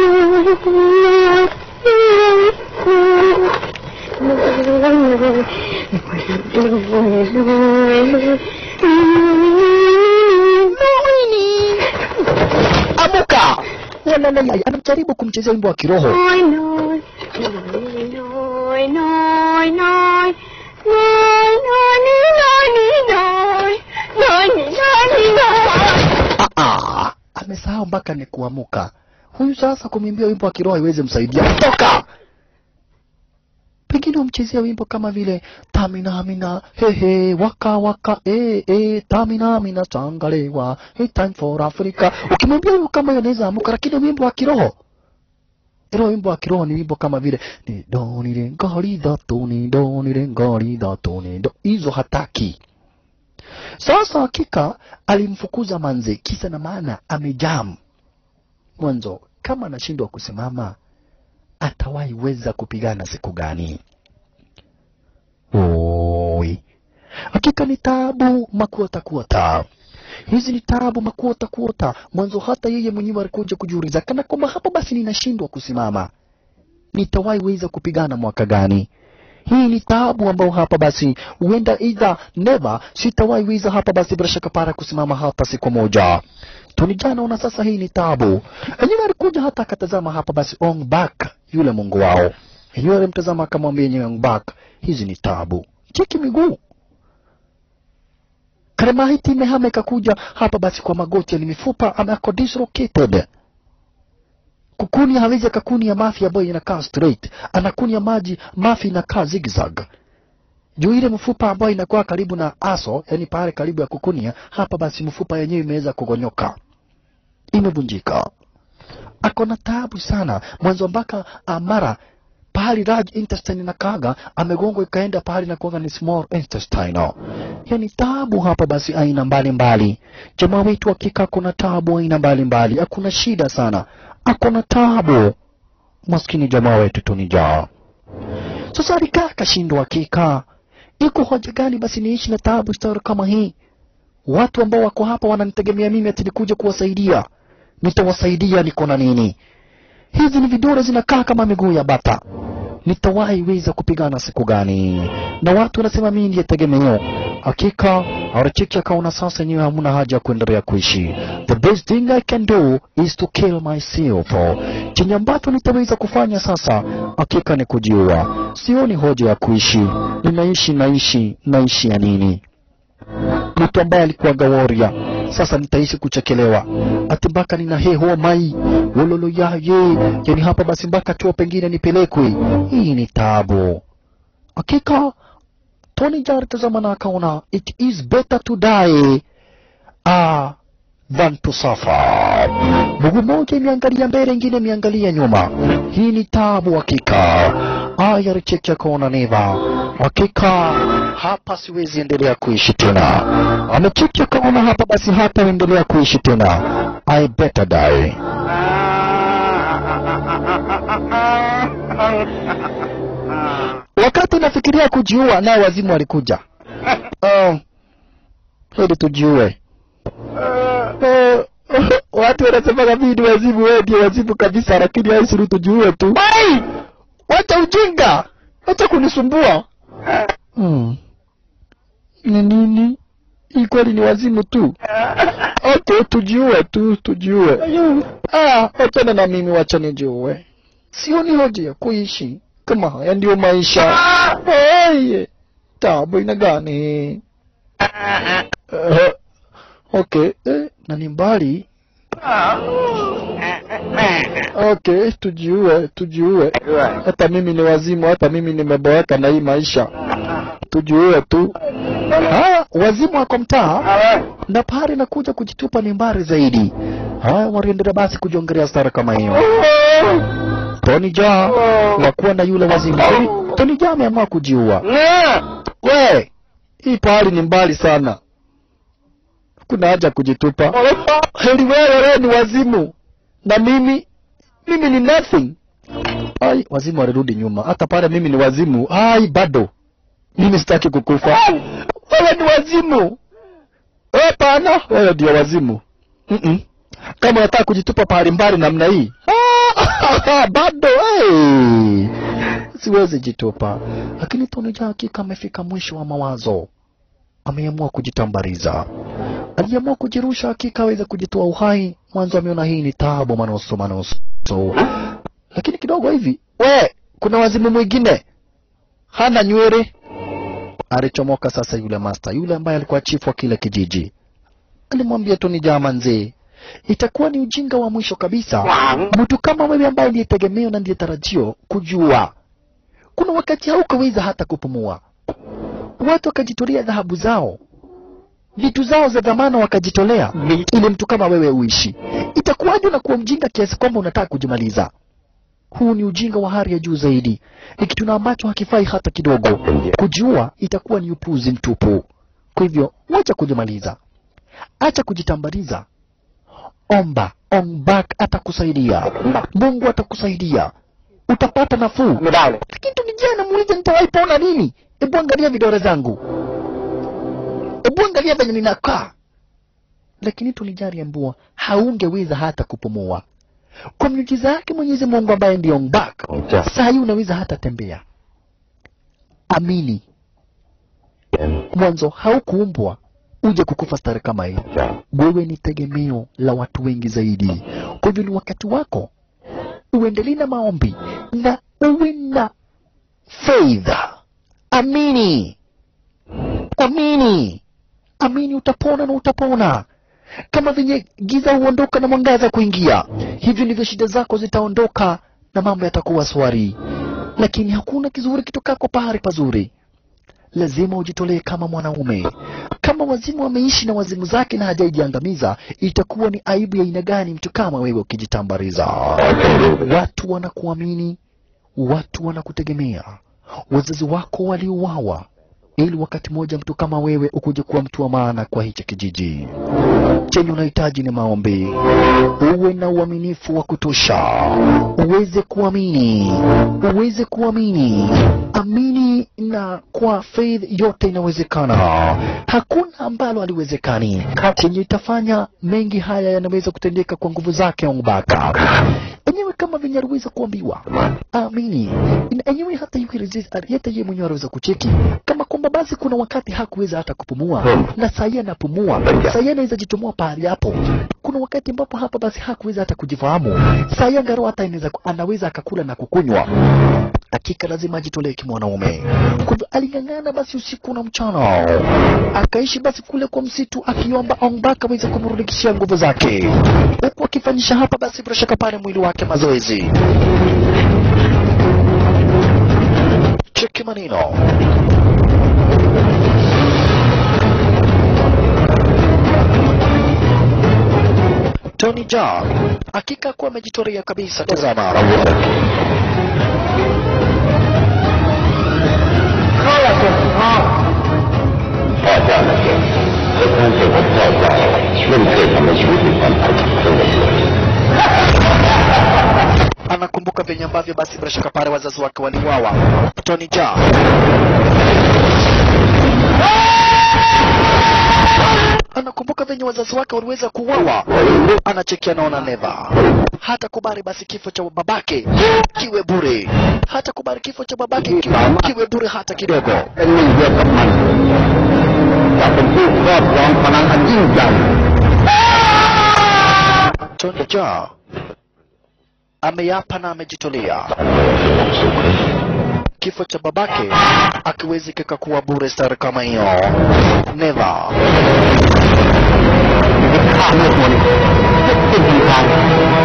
Amuka! Walalala, anajaribu kumchezea wimbo wa kiroho. Ah, ah, amesahau mpaka ni kuamuka. Huyu sasa kumwimbia wimbo wa kiroho iweze msaidia. Toka! Pengine umchezea wimbo kama vile tamina mina hehe waka waka eh eh tamina mina tangalewa hey time for Africa. Ukimwambia wimbo kama hiyo anaweza amuka, lakini wimbo wa kiroho ilo wimbo wa kiroho ni wimbo kama vile ni do ni re ngari da tu ni do ni re ngari da tu ni do, hizo hataki. Sasa hakika alimfukuza manze, kisa na maana amejam mwanzo. Kama anashindwa kusimama, atawahi weza kupigana siku gani? Oi, hakika ni taabu makuota kuota hizi ni taabu makuota kuota. Mwanzo hata yeye mwenyewe alikuja kujiuliza kana kwamba hapa basi ninashindwa kusimama, nitawahi weza kupigana mwaka gani? Hii ni taabu ambao hapa basi huenda either never, sitawahi weza hapa basi bila shaka para kusimama hata siku moja. Tuni jana ona sasa, hii ni taabu. Enyewe alikuja hata akatazama hapa basi Ong Bak, yule mungu wao, enyewe alimtazama akamwambia yenyewe Ong Bak, hizi ni taabu, cheki miguu Karemahiti imehama ikakuja hapa basi kwa magoti, ni mifupa ameko dislocated. Kukuni hawezi akakuni ya mafi ambayo inakaa straight, anakuni ya maji mafi inakaa zigzag. Juu ile mfupa ambayo inakuwa karibu na aso, yani pale karibu ya kukunia, hapa basi mfupa yenyewe imeweza kugonyoka, imevunjika. Ako na taabu sana mwanzo mpaka amara pahali large intestine na kaga amegongwa ikaenda pahali na kuanga ni small intestine. Yani taabu hapa basi aina mbalimbali. Jamaa wetu hakika kuna taabu aina mbalimbali, hakuna shida sana, akona taabu maskini jamaa wetu tunijaa. Sasa alikaa akashindwa, hakika iko hoja gani basi niishi na taabu star kama hii? Watu ambao wako hapa wananitegemea mimi ati nikuja kuwasaidia, nitawasaidia niko na nini? Hizi ni vidole zinakaa kama miguu ya bata. Nitawahi weza kupigana siku gani? Na watu wanasema mimi ndiye tegemeo. Hakika Archiki akaona sasa yenyewe hamuna haja ya kuendelea kuishi. The best thing I can do is to kill myself. Chenye ambacho nitaweza kufanya sasa hakika ni kujiua. Sioni hoja ya kuishi. Ninaishi naishi naishi ya nini? Mtu ambaye alikuwa gaworia sasa nitaishi kuchekelewa ati mpaka nina he ho mai wololo yaye yani hapa basi mpaka chuo pengine nipelekwe. Hii ni tabu hakika. Tony Jaa tazama na akaona it is better to die ah, than to suffer. Mguu moja imeangalia mbele, ingine imeangalia nyuma. Hii ni tabu hakika. Aya Richeki akaona neva hakika hapa siwezi endelea kuishi tena. Amecheki akaona hapa basi hata endelea kuishi tena. I better die. Wakati nafikiria kujiua, nao wazimu walikuja. Oh, hili tujiue. Oh, watu wanasema kabidi wazimu, wewe ndio wazimu kabisa, lakini haisuru tujiue tu. Ai! Wacha ujinga, wacha kunisumbua. Hmm. Ni nini? Hii kweli ni wazimu tu. Okay, tujiue tu, tujiue. Ah, wachana na mimi, wacha nijiue. Sioni hoja ya kuishi kama haya ndio maisha. Oye, tabu ina gani? Uh, okay, eh, na ni mbali. Okay, tujiue, tujiue. Hata mimi ni wazimu, hata mimi nimeboeka na hii maisha. Tujiue tu. Haya, wazimu wako mtaa na pahali na kuja kujitupa ni mbali zaidi. Haya, waliendelea basi kujiongelea stara kama hiyo. Tony Jaa wakuwa na yule wazimu. Tony, Tony Jaa ameamua kujiua. We, hii pahali ni mbali sana, kuna haja kujitupa. Heri wewe, wewe ni wazimu na mimi mimi ni nothing. Ai, wazimu walirudi nyuma. Hata pale mimi ni wazimu, ai, bado mimi sitaki kukufa. Wewe ni wazimu hapana wewe ndio wazimu Mm-mm. kama unataka kujitupa pahali mbali namna hii Ah, bado hey. siwezi jitupa lakini Tony Jaa hakika amefika mwisho wa mawazo ameamua kujitambariza aliamua kujirusha hakika aweze kujitoa uhai mwanzo ameona hii ni taabu manoso manoso lakini kidogo hivi we kuna wazimu mwingine hana nywele alichomoka sasa yule master yule ambaye alikuwa chifu wa kile kijiji alimwambia Tony Jaa manzee itakuwa ni ujinga wa mwisho kabisa mtu kama wewe ambaye ndiye tegemeo na ndiye tarajio kujua kuna wakati haukaweza hata kupumua watu wakajitolea dhahabu zao vitu zao za dhamana wakajitolea ili mtu kama wewe uishi itakuwaje unakuwa mjinga kiasi kwamba unataka kujimaliza huu ni ujinga wa hali ya juu zaidi ni kitu na ambacho hakifai hata kidogo kujua itakuwa ni upuzi mtupu kwa hivyo wacha kujimaliza acha kujitambaliza omba ombak atakusaidia mungu atakusaidia utapata nafuu ไม่ได้เลย lakini tunijana muulize nitawahi pona lini hebu angalia vidole zangu hebu angalia venye ninakaa lakini tulijari ambua haungeweza hata kupumua kwa miujiza yake mwenyezi mungu ambaye ndio mbak saa hii unaweza hata tembea amini mwanzo haukuumbwa uje kukufa stare kama hii wewe ni tegemeo la watu wengi zaidi kwa hivyo ni wakati wako uendelee na maombi na uwe na faith amini amini amini utapona na utapona kama venye giza huondoka na mwangaza kuingia hivyo ndivyo shida zako zitaondoka na mambo yatakuwa swari lakini hakuna kizuri kitokako pahali pazuri lazima ujitolee kama mwanaume kama wazimu ameishi na wazimu zake na hajaijiangamiza itakuwa ni aibu ya aina gani mtu kama wewe ukijitambariza watu wanakuamini watu wanakutegemea wazazi wako waliuawa ili wakati mmoja mtu kama wewe ukuje kuwa mtu wa maana kwa hichi kijiji chenye unahitaji ni maombi uwe na uaminifu wa kutosha uweze kuamini uweze kuamini amini na kwa faith yote inawezekana hakuna ambalo haliwezekani chenye itafanya mengi haya yanaweza kutendeka kwa nguvu zake Ongbaka enyewe kama venye aliweza kuambiwa amini Na enyewe hata yeye resist- hata yeye mwenyewe aliweza kucheki kama kwamba basi kuna wakati hakuweza hata kupumua na sahii anapumua sahii anaweza jichomoa pahali hapo kuna wakati ambapo hapa basi hakuweza hata kujifahamu sahii angalau hata inaweza anaweza akakula na kukunywa hakika lazima ajitolee kimwanaume kwa hivyo aling'ang'ana basi usiku na mchana akaishi basi kule kwa msitu akiomba Ongbaka aweze kumrudikishia nguvu zake huku akifanyisha hapa basi bila shaka pale mwili wake mazoezi cheki maneno Tony Jaa hakika kuwa amejitolea kabisa. Tazama, anakumbuka venye ambavyo basi bila shaka pale wazazi wake waliuawa. Tony Jaa anakumbuka venye wazazi wake waliweza kuuawa. Anachekia naona neva hata kubali basi kifo cha babake kiwe bure, hata kubali kifo cha babake kiwe, kiwe bure hata kidogo. เป็นหนึ่งเดียวกับมันจะเป็นผู้ครอบครองพลังอันยิ่งใหญ่ Tony Jaa ameapa na amejitolea kifo cha babake akiwezi kikakuwa bure stari kama hiyo never ข้าเมื่อมนสิ้นทีทาง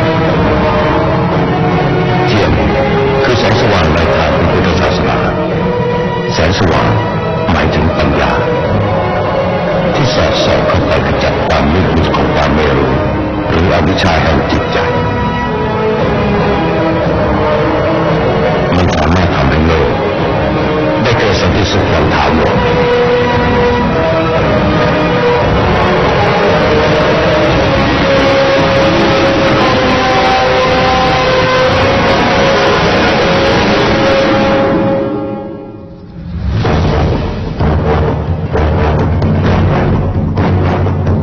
เทียนคือแสงสว่างในทางพระพุทธศาสนา แสงสว่างหมายถึงปัญญา ที่สอดส่องเข้าไปขจัดความมืดมิดของความไม่รู้ หรืออวิชชาแห่งจิตใจ มันสามารถทำให้โลกได้เกิดสันติสุขอย่างถาวร Tony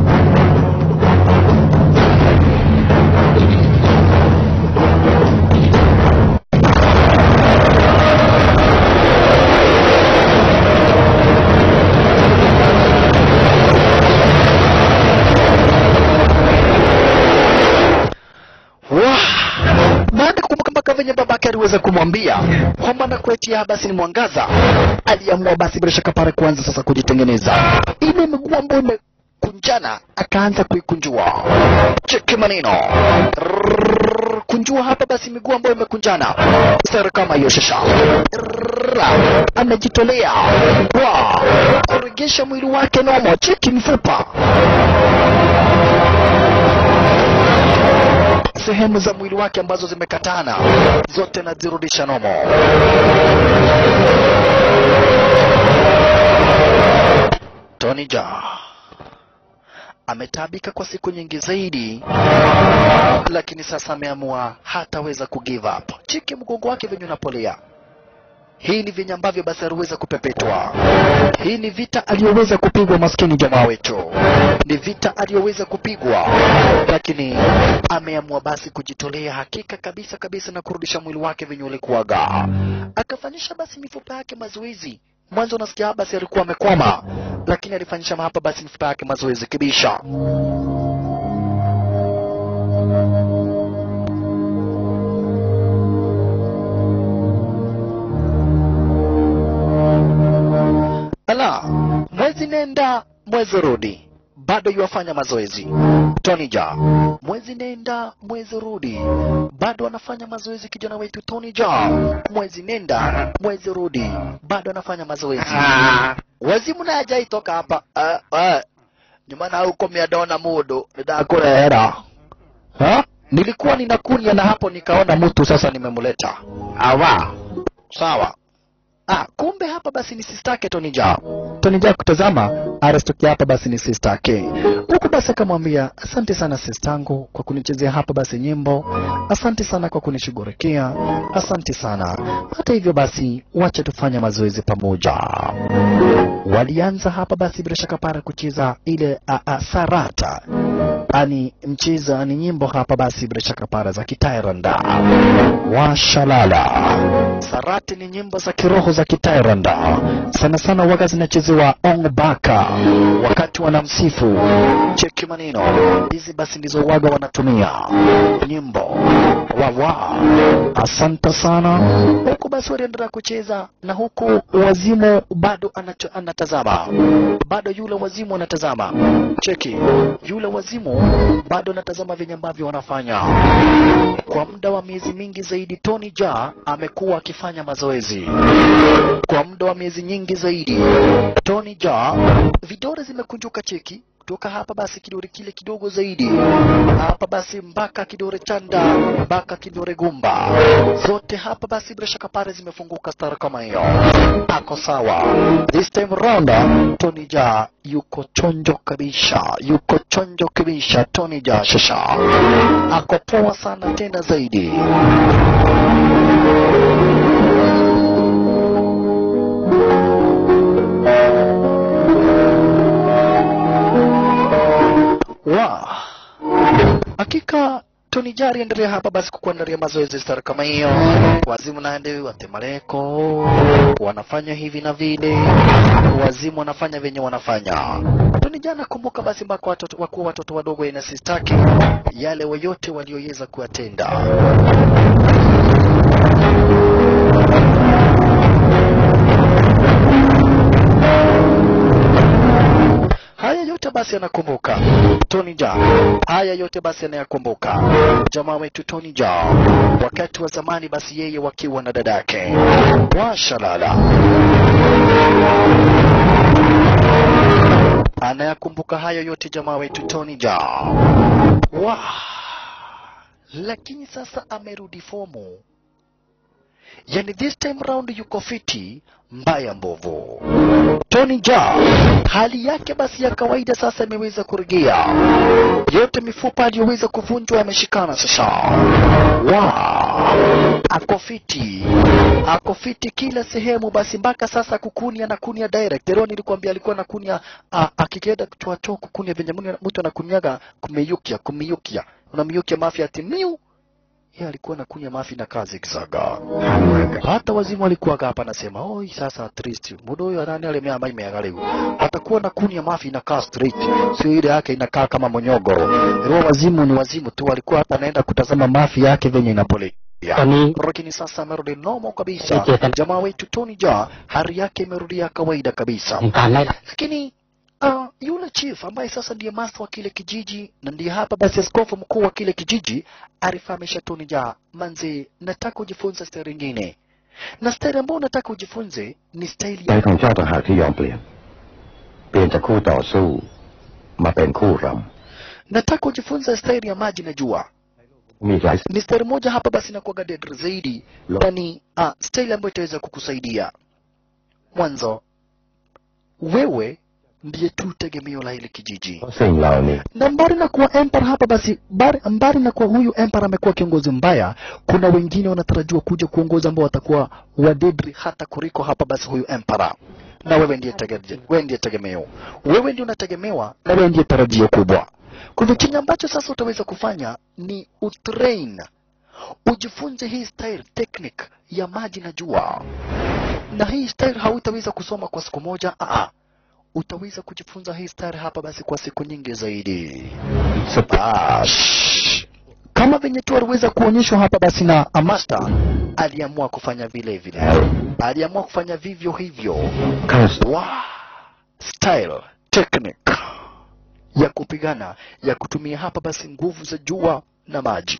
babake aliweza kumwambia kwamba nakuletea basi ni mwangaza, aliamua basi bila shaka pale kuanza sasa kujitengeneza ile miguu ambayo imekunjana, akaanza kuikunjua. Cheki maneno Rrrr, kunjua hapa basi miguu ambayo imekunjana, sara kama hiyo shasha Rrrr, amejitolea wa kuregesha mwili wake nomo. Cheki mifupa sehemu za mwili wake ambazo zimekatana zote nazirudisha nomo. Tony Jaa ametaabika kwa siku nyingi zaidi, lakini sasa ameamua hataweza kugive up. Cheki mgongo wake venye unapolea. Hii ni venye ambavyo basi aliweza kupepetwa. Hii ni vita aliyoweza kupigwa, maskini jamaa wetu, ni vita aliyoweza kupigwa, lakini ameamua basi kujitolea hakika kabisa kabisa na kurudisha mwili wake venye ulikuwaga. Akafanyisha basi mifupa yake mazoezi. Mwanzo unasikia basi alikuwa amekwama, lakini alifanyisha hapa basi mifupa yake mazoezi kibisha. Ala, mwezi nenda mwezi rudi, bado yuwafanya mazoezi. Tony Jaa, mwezi nenda mwezi rudi, bado anafanya mazoezi. Kijana wetu Tony Jaa, mwezi nenda mwezi rudi, bado anafanya mazoezi. Wazimu naye hajaitoka hapa uh, uh, nyuma na huko miadona mudu nidakurehera ha? Nilikuwa ninakunya na hapo nikaona mtu sasa nimemleta Awa. sawa. Ah, kumbe hapa basi ni sistake Tony Jaa. Tony Jaa kutazama arastukia hapa basi ni sistake. Huku basi akamwambia asante sana sistangu kwa kunichezea hapa basi nyimbo, asante sana kwa kunishughulikia, asante sana. Hata hivyo basi, wacha tufanye mazoezi pamoja. Walianza hapa basi bila shaka para kucheza ile a, a, sarata ani mcheza ni nyimbo hapa basi bila shaka para za kitairanda washalala sarati ni nyimbo za kiroho za kitairanda sana sana waga zinachezewa ongbaka wakati wanamsifu cheki maneno hizi basi ndizo waga wanatumia nyimbo wawa asante sana huku basi waliendelea kucheza na huku wazimu bado anacho, anatazama bado yule wazimu anatazama cheki yule wazimu bado anatazama venye ambavyo wanafanya kwa muda wa miezi mingi zaidi Tony Jaa amekuwa akifanya mazoezi kwa muda wa miezi nyingi zaidi Tony Jaa vidole zimekunjuka cheki kutoka hapa basi kidore kile kidogo zaidi hapa basi mpaka kidore chanda mpaka kidore gumba zote hapa basi bila shaka pale zimefunguka stara kama hiyo ako sawa this time round Tony Jaa yuko chonjo kabisa yuko chonjo kabisa Tony Jaa shasha ako poa sana tena zaidi wa hakika Tony Jaa aliendelea hapa basi kukuandalia mazoezi stara kama hiyo, wazimu naende watemaleko wanafanya hivi na vile, wazimu wanafanya venye wanafanya. Tony Jaa nakumbuka basi mpaka watoto wakuwa watoto wadogo ina sistaki yale yote walioweza kuyatenda. Haya yote basi anakumbuka Tony Jaa, haya yote basi anayakumbuka jamaa wetu Tony Jaa, wakati wa zamani basi yeye wakiwa na dadake washalala, anayakumbuka hayo yote jamaa wetu Tony Jaa wa lakini sasa amerudi fomu, yani this time round yuko fiti mbaya mbovu. Tony Jaa hali yake basi ya kawaida sasa imeweza kurejea, yote mifupa aliyoweza kuvunjwa yameshikana sasa. Wa ako fiti, ako fiti kila sehemu basi, mpaka sasa kukunia na kunia direct. Leo nilikwambia alikuwa nakunia, akikienda kutoa choo kukunia venye mtu anakunyaga kumeyukia, kumeyukia, unamyukia mafia ati miu yeye alikuwa anakunywa mafi na kazi kisaga. Hata wazimu walikuwa hapa anasema, "Oi sasa at least mudo huyo nani ale mea mai leo. Atakuwa anakunywa mafi na kaa straight. Sio ile yake inakaa kama monyogo. Leo wazimu ni wazimu tu walikuwa hapa anaenda kutazama mafi yake venye inapole Ya. Tony. lakini sasa amerudi nomo kabisa. Eti- Jamaa wetu Tony Ja hali yake imerudia kawaida kabisa, ในการไล่ล่า lakini uh, yule chief ambaye sasa ndiye master wa kile kijiji na ndiye hapa basi askofu mkuu wa kile kijiji alifahamisha Tony Ja, manzi, nataka ujifunze staili ingine, na staili ambayo nataka ujifunze ni staili ใจ ya ของเจ้าต่างหากที่ยอมเปลี่ยน เปลี่ยนจากคู่ต่อสู้ มาเป็นคู่ร nataka ujifunze staili ya maji na jua. ำมีอีกหลาย Ni staili moja hapa basi inakuwaga dead zaidi, Lo. yani uh, staili ambayo itaweza kukusaidia mwanzo. Wewe ndiye tu tegemeo la hili kijiji. เพราะสิ่งเหล่านี้ na mbali na kuwa emperor hapa basi bari, mbali na kuwa huyu emperor amekuwa kiongozi mbaya, kuna wengine wanatarajiwa kuja kuongoza ambao watakuwa wadedri hata kuliko hapa basi huyu emperor. Na wewe ndiye tegemeo, wewe ndiye tegemeo, wewe ndiye unategemewa na wewe ndiye tarajio kubwa. Kwa hivyo chenye ambacho sasa utaweza kufanya ni utrain, ujifunze hii style technique ya maji na jua, na hii style hautaweza kusoma kwa siku moja. Aa, utaweza kujifunza hii style hapa basi kwa siku nyingi zaidi. สติ Bash. Kama venye tu aliweza kuonyeshwa hapa basi na Amasta aliamua kufanya vile vile, aliamua kufanya vivyo hivyo. ข้า Wow. Style, technique ya kupigana ya kutumia hapa basi nguvu za jua na maji.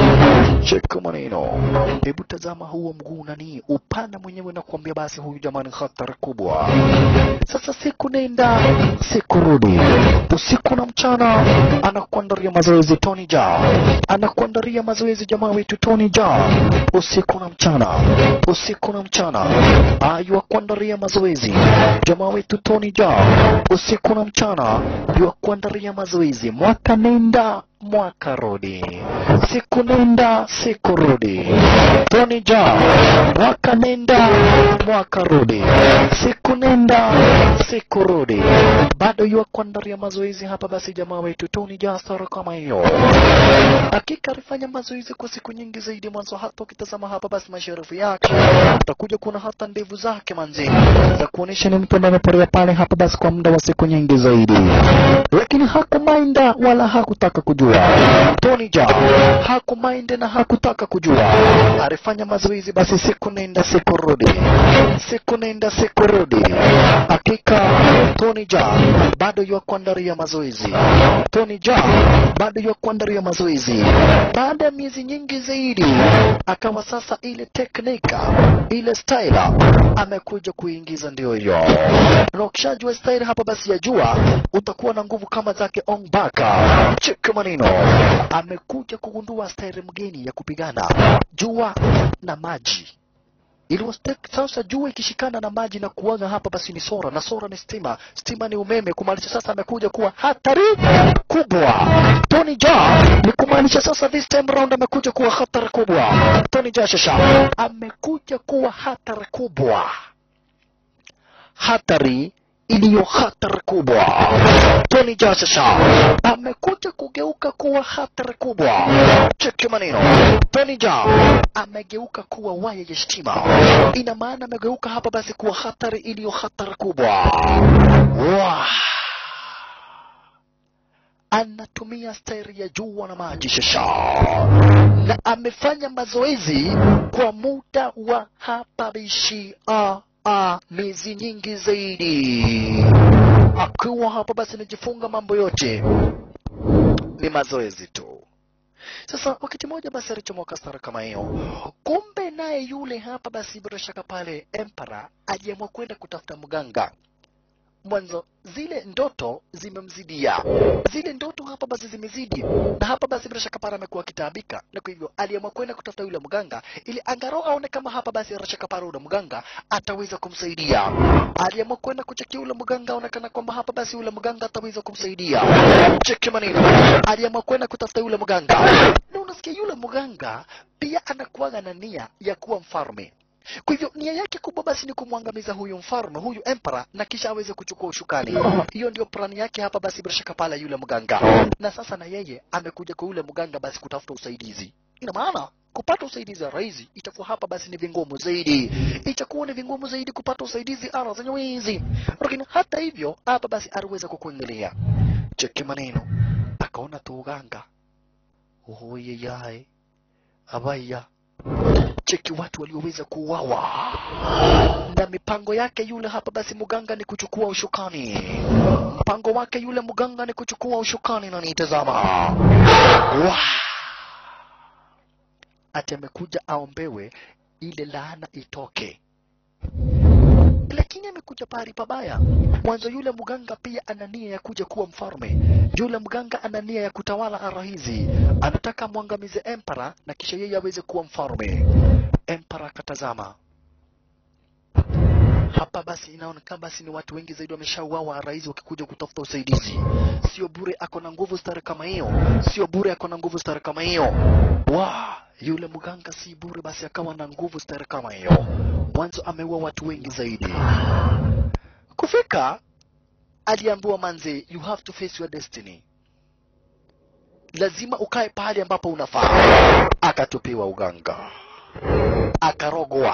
Cheka maneno, hebu tazama huo mguu nani upana mwenyewe na kuambia basi huyu jamani hatari kubwa. Sasa siku nenda siku rudi, usiku na mchana, anakuandaria mazoezi Tony Ja, anakuandaria mazoezi jamaa wetu Tony Ja, usiku na mchana, usiku na mchana, ayua kuandaria mazoezi jamaa wetu Tony Ja, usiku na mchana, yua kuandaria mazoezi, mwaka nenda mwaka rudi, siku nenda siku rudi, Tony Ja, mwaka nenda mwaka rudi, siku nenda siku rudi, bado yua kuandaria mazoezi hapa. Basi jamaa wetu Tony Ja sara kama hiyo, hakika alifanya mazoezi kwa siku nyingi zaidi. Mwanzo hata ukitazama hapa basi masharufu yake utakuja kuona hata ndevu zake manzi za kuonyesha ni mtu ambaye ameporea pale hapa basi kwa muda wa siku nyingi zaidi, lakini hakumainda wala hakutaka kujua. Tony Ja hakumainda na hakutaka kujua, alifanya mazoezi basi siku nenda siku rudi, siku nenda siku rudi. Hakika Tony Ja bado yu kuandaria mazoezi, Tony Ja bado yu kuandaria mazoezi. Baada ya miezi nyingi zaidi, akawa sasa ile teknika ile style amekuja kuingiza, ndio hiyo. Na ukishajua style hapa basi ya jua, utakuwa na nguvu kama zake Ong Baka. Cheki maneno, amekuja kugundua style mgeni ya kupigana jua na maji ili sasa jua ikishikana na maji na kuwaga hapa basi ni sora na sora ni stima, stima ni umeme, kumaanisha sasa amekuja kuwa hatari kubwa. Tony Ja ni kumaanisha sasa this time round amekuja kuwa hatari kubwa. Tony Ja shasha amekuja kuwa hatari kubwa, hatari iliyo hatari kubwa. Tony Ja shasha amekuja kugeuka kuwa hatari kubwa. Cheki maneno, Tony Ja amegeuka kuwa waya ya stima. Ina maana amegeuka hapa basi kuwa hatari iliyo hatari kubwa. Wow. Anatumia stairi ya jua na maji shasha, na amefanya mazoezi kwa muda wa hapa bishi a a miezi nyingi zaidi, akiwa hapa basi anajifunga mambo yote ni mazoezi tu. Sasa wakati mmoja basi alichomoka stara kama hiyo, kumbe naye yule hapa basi bila shaka pale Emperor aliamua kwenda kutafuta mganga. Mwanzo zile ndoto zimemzidia, zile ndoto hapa basi zimezidi, na hapa basi bila shaka pale amekuwa akitaabika, na kwa hivyo aliamua kwenda kutafuta yule mganga ili angalau aone kama hapa basi bila shaka pale yule mganga ataweza kumsaidia. Aliamua kwenda kuchekia yule mganga, aonekana kwamba hapa basi yule mganga ataweza kumsaidia. Cheki maneno, aliamua kwenda kutafuta yule mganga, na unasikia yule mganga pia anakuwaga na nia ya kuwa mfalme. Kwa hivyo nia yake kubwa basi ni kumwangamiza huyu mfalme, huyu emperor, na kisha aweze kuchukua ushukani. Hiyo ndio plani yake hapa basi, bila shaka pale yule mganga. Na sasa na yeye amekuja kwa yule mganga basi kutafuta usaidizi. Ina maana kupata usaidizi wa rahisi itakuwa hapa basi ni vingumu zaidi, itakuwa ni vingumu zaidi kupata usaidizi ara zenye wizi. Lakini hata hivyo hapa basi aliweza kukuangalia, cheki maneno, akaona tu uganga oye yae abaya cheki watu walioweza kuuawa na mipango yake yule hapa basi muganga ni kuchukua ushukani mpango wake yule muganga ni kuchukua ushukani na nitazama Wah! ati amekuja aombewe ile laana itoke lakini amekuja pahali pabaya. Mwanzo yule mganga pia ana nia ya kuja kuwa mfalme. Yule mganga ana nia ya kutawala ara hizi, anataka amwangamize empara na kisha yeye aweze kuwa mfalme. Empara akatazama hapa, basi inaonekana basi ni watu wengi zaidi wameshauawa ara hizi wakikuja kutafuta usaidizi. Sio bure ako na nguvu stare kama hiyo, sio bure ako na nguvu stare kama hiyo. Wa yule mganga si bure, basi akawa na nguvu stare kama hiyo. Mwanzo ameua watu wengi zaidi. Kufika aliambiwa manze, you have to face your destiny, lazima ukae pahali ambapo unafaa. Akatupiwa uganga, akarogwa.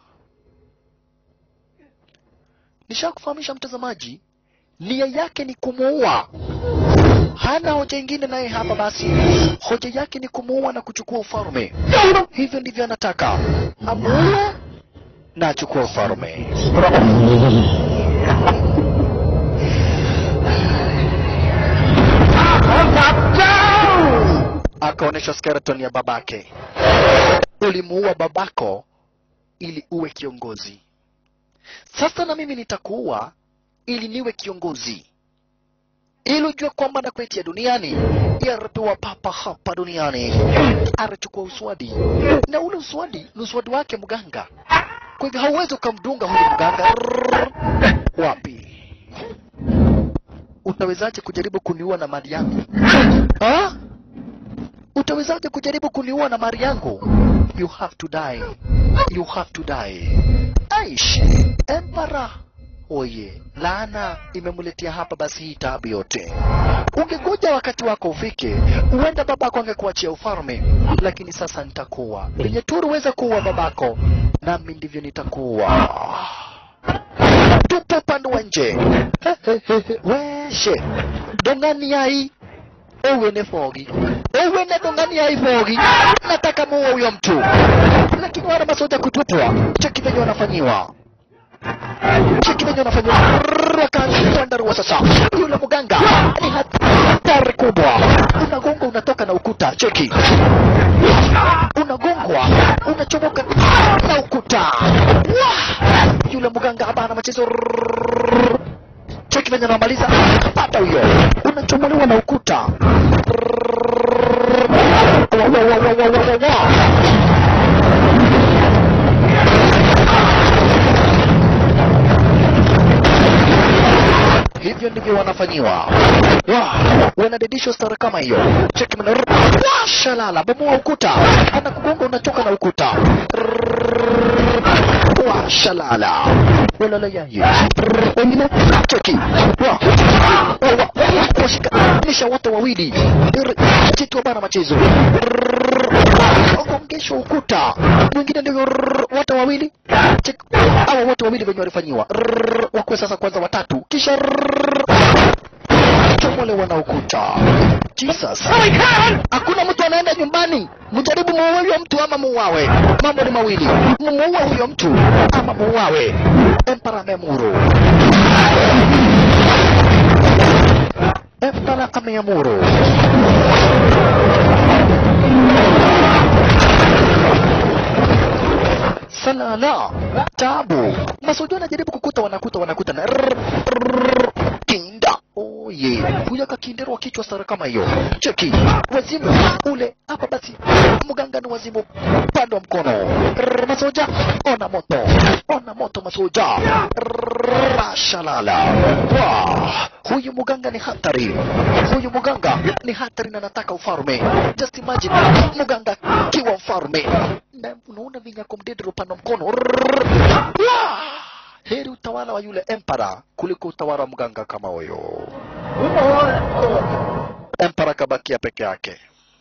Nishakufahamisha mtazamaji, nia yake ni kumuua, hana hoja ingine naye hapa. Basi hoja yake ni kumuua na kuchukua ufalme. Hivyo ndivyo anataka amuue na achukue ufalme. Akaonyesha skeleton ya babake. Ulimuua babako ili uwe kiongozi. Sasa na mimi nitakuua ili niwe kiongozi, ili ujue kwamba nakuletea duniani yarapewa papa hapa duniani. Arachukua uswadi na ule uswadi ni uswadi wake mganga, kwa hivyo hauwezi ukamdunga huyu mganga. Wapi? Utawezaje kujaribu kuniua na mali yangu ha? Utawezaje kujaribu kuniua na mali yangu? You have to die, you have to die. Aish, Empara oye, laana imemletea hapa basi hii taabu yote. Ungegoja wakati wako ufike, huenda babako angekuachia ufalme, lakini sasa nitakuwa venye tu uliweza kuua babako, nami ndivyo nitakuwa. Tupo upande wa nje weshe dongani yai ewe ne fogi ewe ne dongani yai fogi, nataka muue huyo mtu, lakini wana masoja kutupwa, cheki venye wanafanyiwa cheki venye wanafanyiwa wakaandarua sasa. Yule mganga ni hatari kubwa, unagonga unatoka na ukuta, cheki unagongwa unachomoka na ukuta. Wah! Yule mganga hapa ana machezo cheki venye anamaliza, pata huyo, unachomolewa na ukuta. Wa, wa, wa, wa, wa, wa, wa, wa. hivyo ndivyo wanafanyiwa. Wa, wanadedishwa stara kama hiyo. Cheki mna Wa, shalala, bomoa ukuta, anakugonga unachoka na ukuta. Wa, shalala, walala yaye. Wengine cheki, wa, wa, wa, washikanisha wote wawili, chitwa bana machezo ongeshwa ukuta, mwingine ndio wote wawili, cheki hawa wote wawili wenye walifanyiwa wakuwe sasa kwanza watatu, kisha chomolewa na ukuta. Jesus, hakuna mtu anaenda nyumbani, mjaribu muue huyo mtu ama muuawe. Mambo ni mawili, mumuue huyo mtu ama muuawe. Empara ameamuru, Empara ameamuru. Salala, tabu. Masujo anajaribu kukuta, wanakuta, wanakuta na rrr, rrr, kinda. Oye, huyo akakinderwa kichwa sara kama hiyo. Cheki, wazimu ule hapa basi. Mganga ni wazimu upande wa mkono. Rrr, masoja, ona moto, ona moto masoja. Rrr, shalala. Wah, huyu mganga ni hatari. Huyu mganga ni hatari na nataka ufalme. Just imagine mganga kiwa mfalme na unaona vinyako mdedero upande wa mkono. Rrrr. Wah! Heri utawala wa yule empara kuliko utawala wa mganga kama huyo. Empara akabakia peke yake,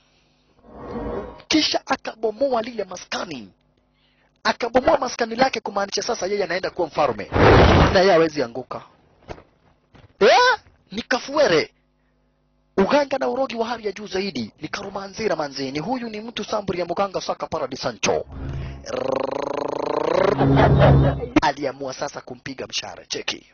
kisha akabomoa lile maskani, akabomoa maskani lake, kumaanisha sasa yeye anaenda kuwa mfalme na yeye hawezi anguka. Eh? Ni kafuere uganga na urogi wa hali ya juu zaidi ni karumanzira manzini huyu ni mtu samburi ya muganga saka paradi sancho aliamua sasa kumpiga mshare cheki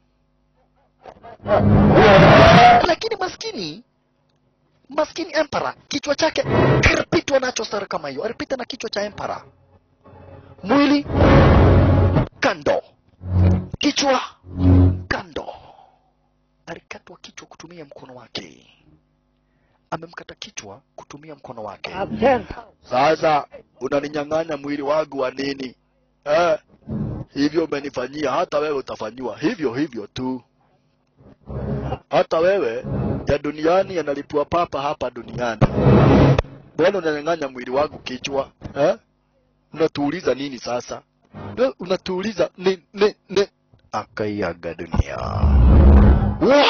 lakini maskini maskini empara kichwa chake kiripitwa nacho sare kama hiyo alipita na kichwa cha empara mwili kando kichwa kando alikatwa kichwa kutumia mkono wake amemkata kichwa kutumia mkono wake sasa unaninyang'anya mwili wangu wa nini eh? hivyo umenifanyia hata wewe utafanyiwa hivyo hivyo tu hata wewe ya duniani yanalipua papa hapa duniani mbona unanyang'anya mwili wangu kichwa eh? unatuuliza nini sasa Eh, unatuuliza ni, ni, ni. akaiaga dunia Wah!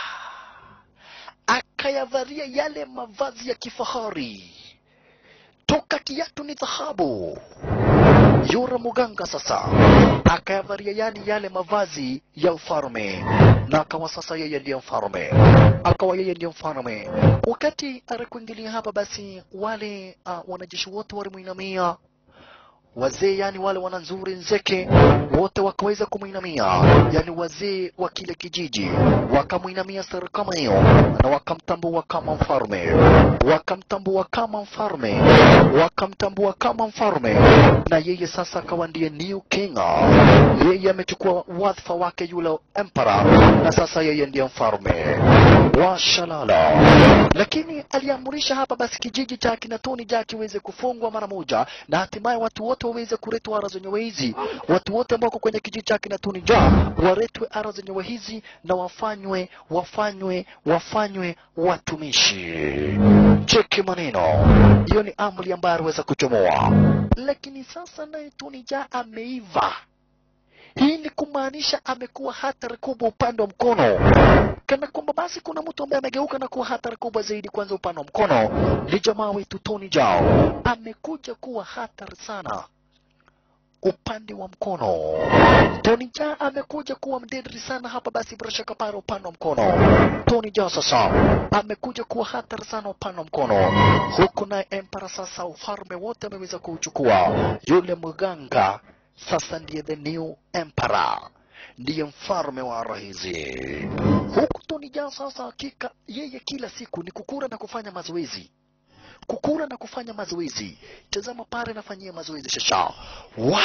akayavalia yale mavazi ya kifahari toka kiatu ni dhahabu yura muganga sasa akayavalia yani yale mavazi ya ufalme na akawa sasa yeye ndiye mfalme akawa yeye ndiye mfalme wakati alikuingilia hapa basi wale uh, wanajeshi wote walimwinamia wazee yani wale wananzuri nzeke wote wakaweza kumwinamia yani wazee wa kile kijiji wakamwinamia sara kama hiyo na wakamtambua kama mfalme wakamtambua kama mfalme wakamtambua kama mfalme na yeye sasa akawa ndiye new king yeye amechukua wadhifa wake yule emperor na sasa yeye ndiye mfalme wa shalala lakini aliamrisha hapa basi kijiji cha kinatoni ja kiweze kufungwa mara moja na hatimaye watu wote waweze kuletwa ara zenyewe hizi watu wote ambao wako kwenye kijiji cha kinatoni ja waletwe ara zenyewe hizi na wafanywe wafanywe wafanywe watumishi cheki maneno hiyo ni amri ambayo aliweza kuchomoa lakini sasa naye tunija ameiva hii ni kumaanisha amekuwa hatari kubwa upande wa mkono kana kwamba basi kuna mtu ambaye amegeuka na kuwa hatari kubwa zaidi kwanza upande wa mkono ni jamaa wetu Tony Jao amekuja kuwa hatari sana upande wa mkono Tony Jaa amekuja kuwa mdedri sana hapa basi bila shaka pale upande wa mkono Tony Jaa sasa amekuja kuwa hatari sana upande wa mkono huku naye Empara sasa ufalme wote ameweza kuuchukua yule mganga sasa ndiye the new emperor ndiye mfalme wa rahizi huku Tony Jaa sasa hakika yeye kila siku ni kukura na kufanya mazoezi kukura na kufanya mazoezi tazama pale nafanyia mazoezi shasha wa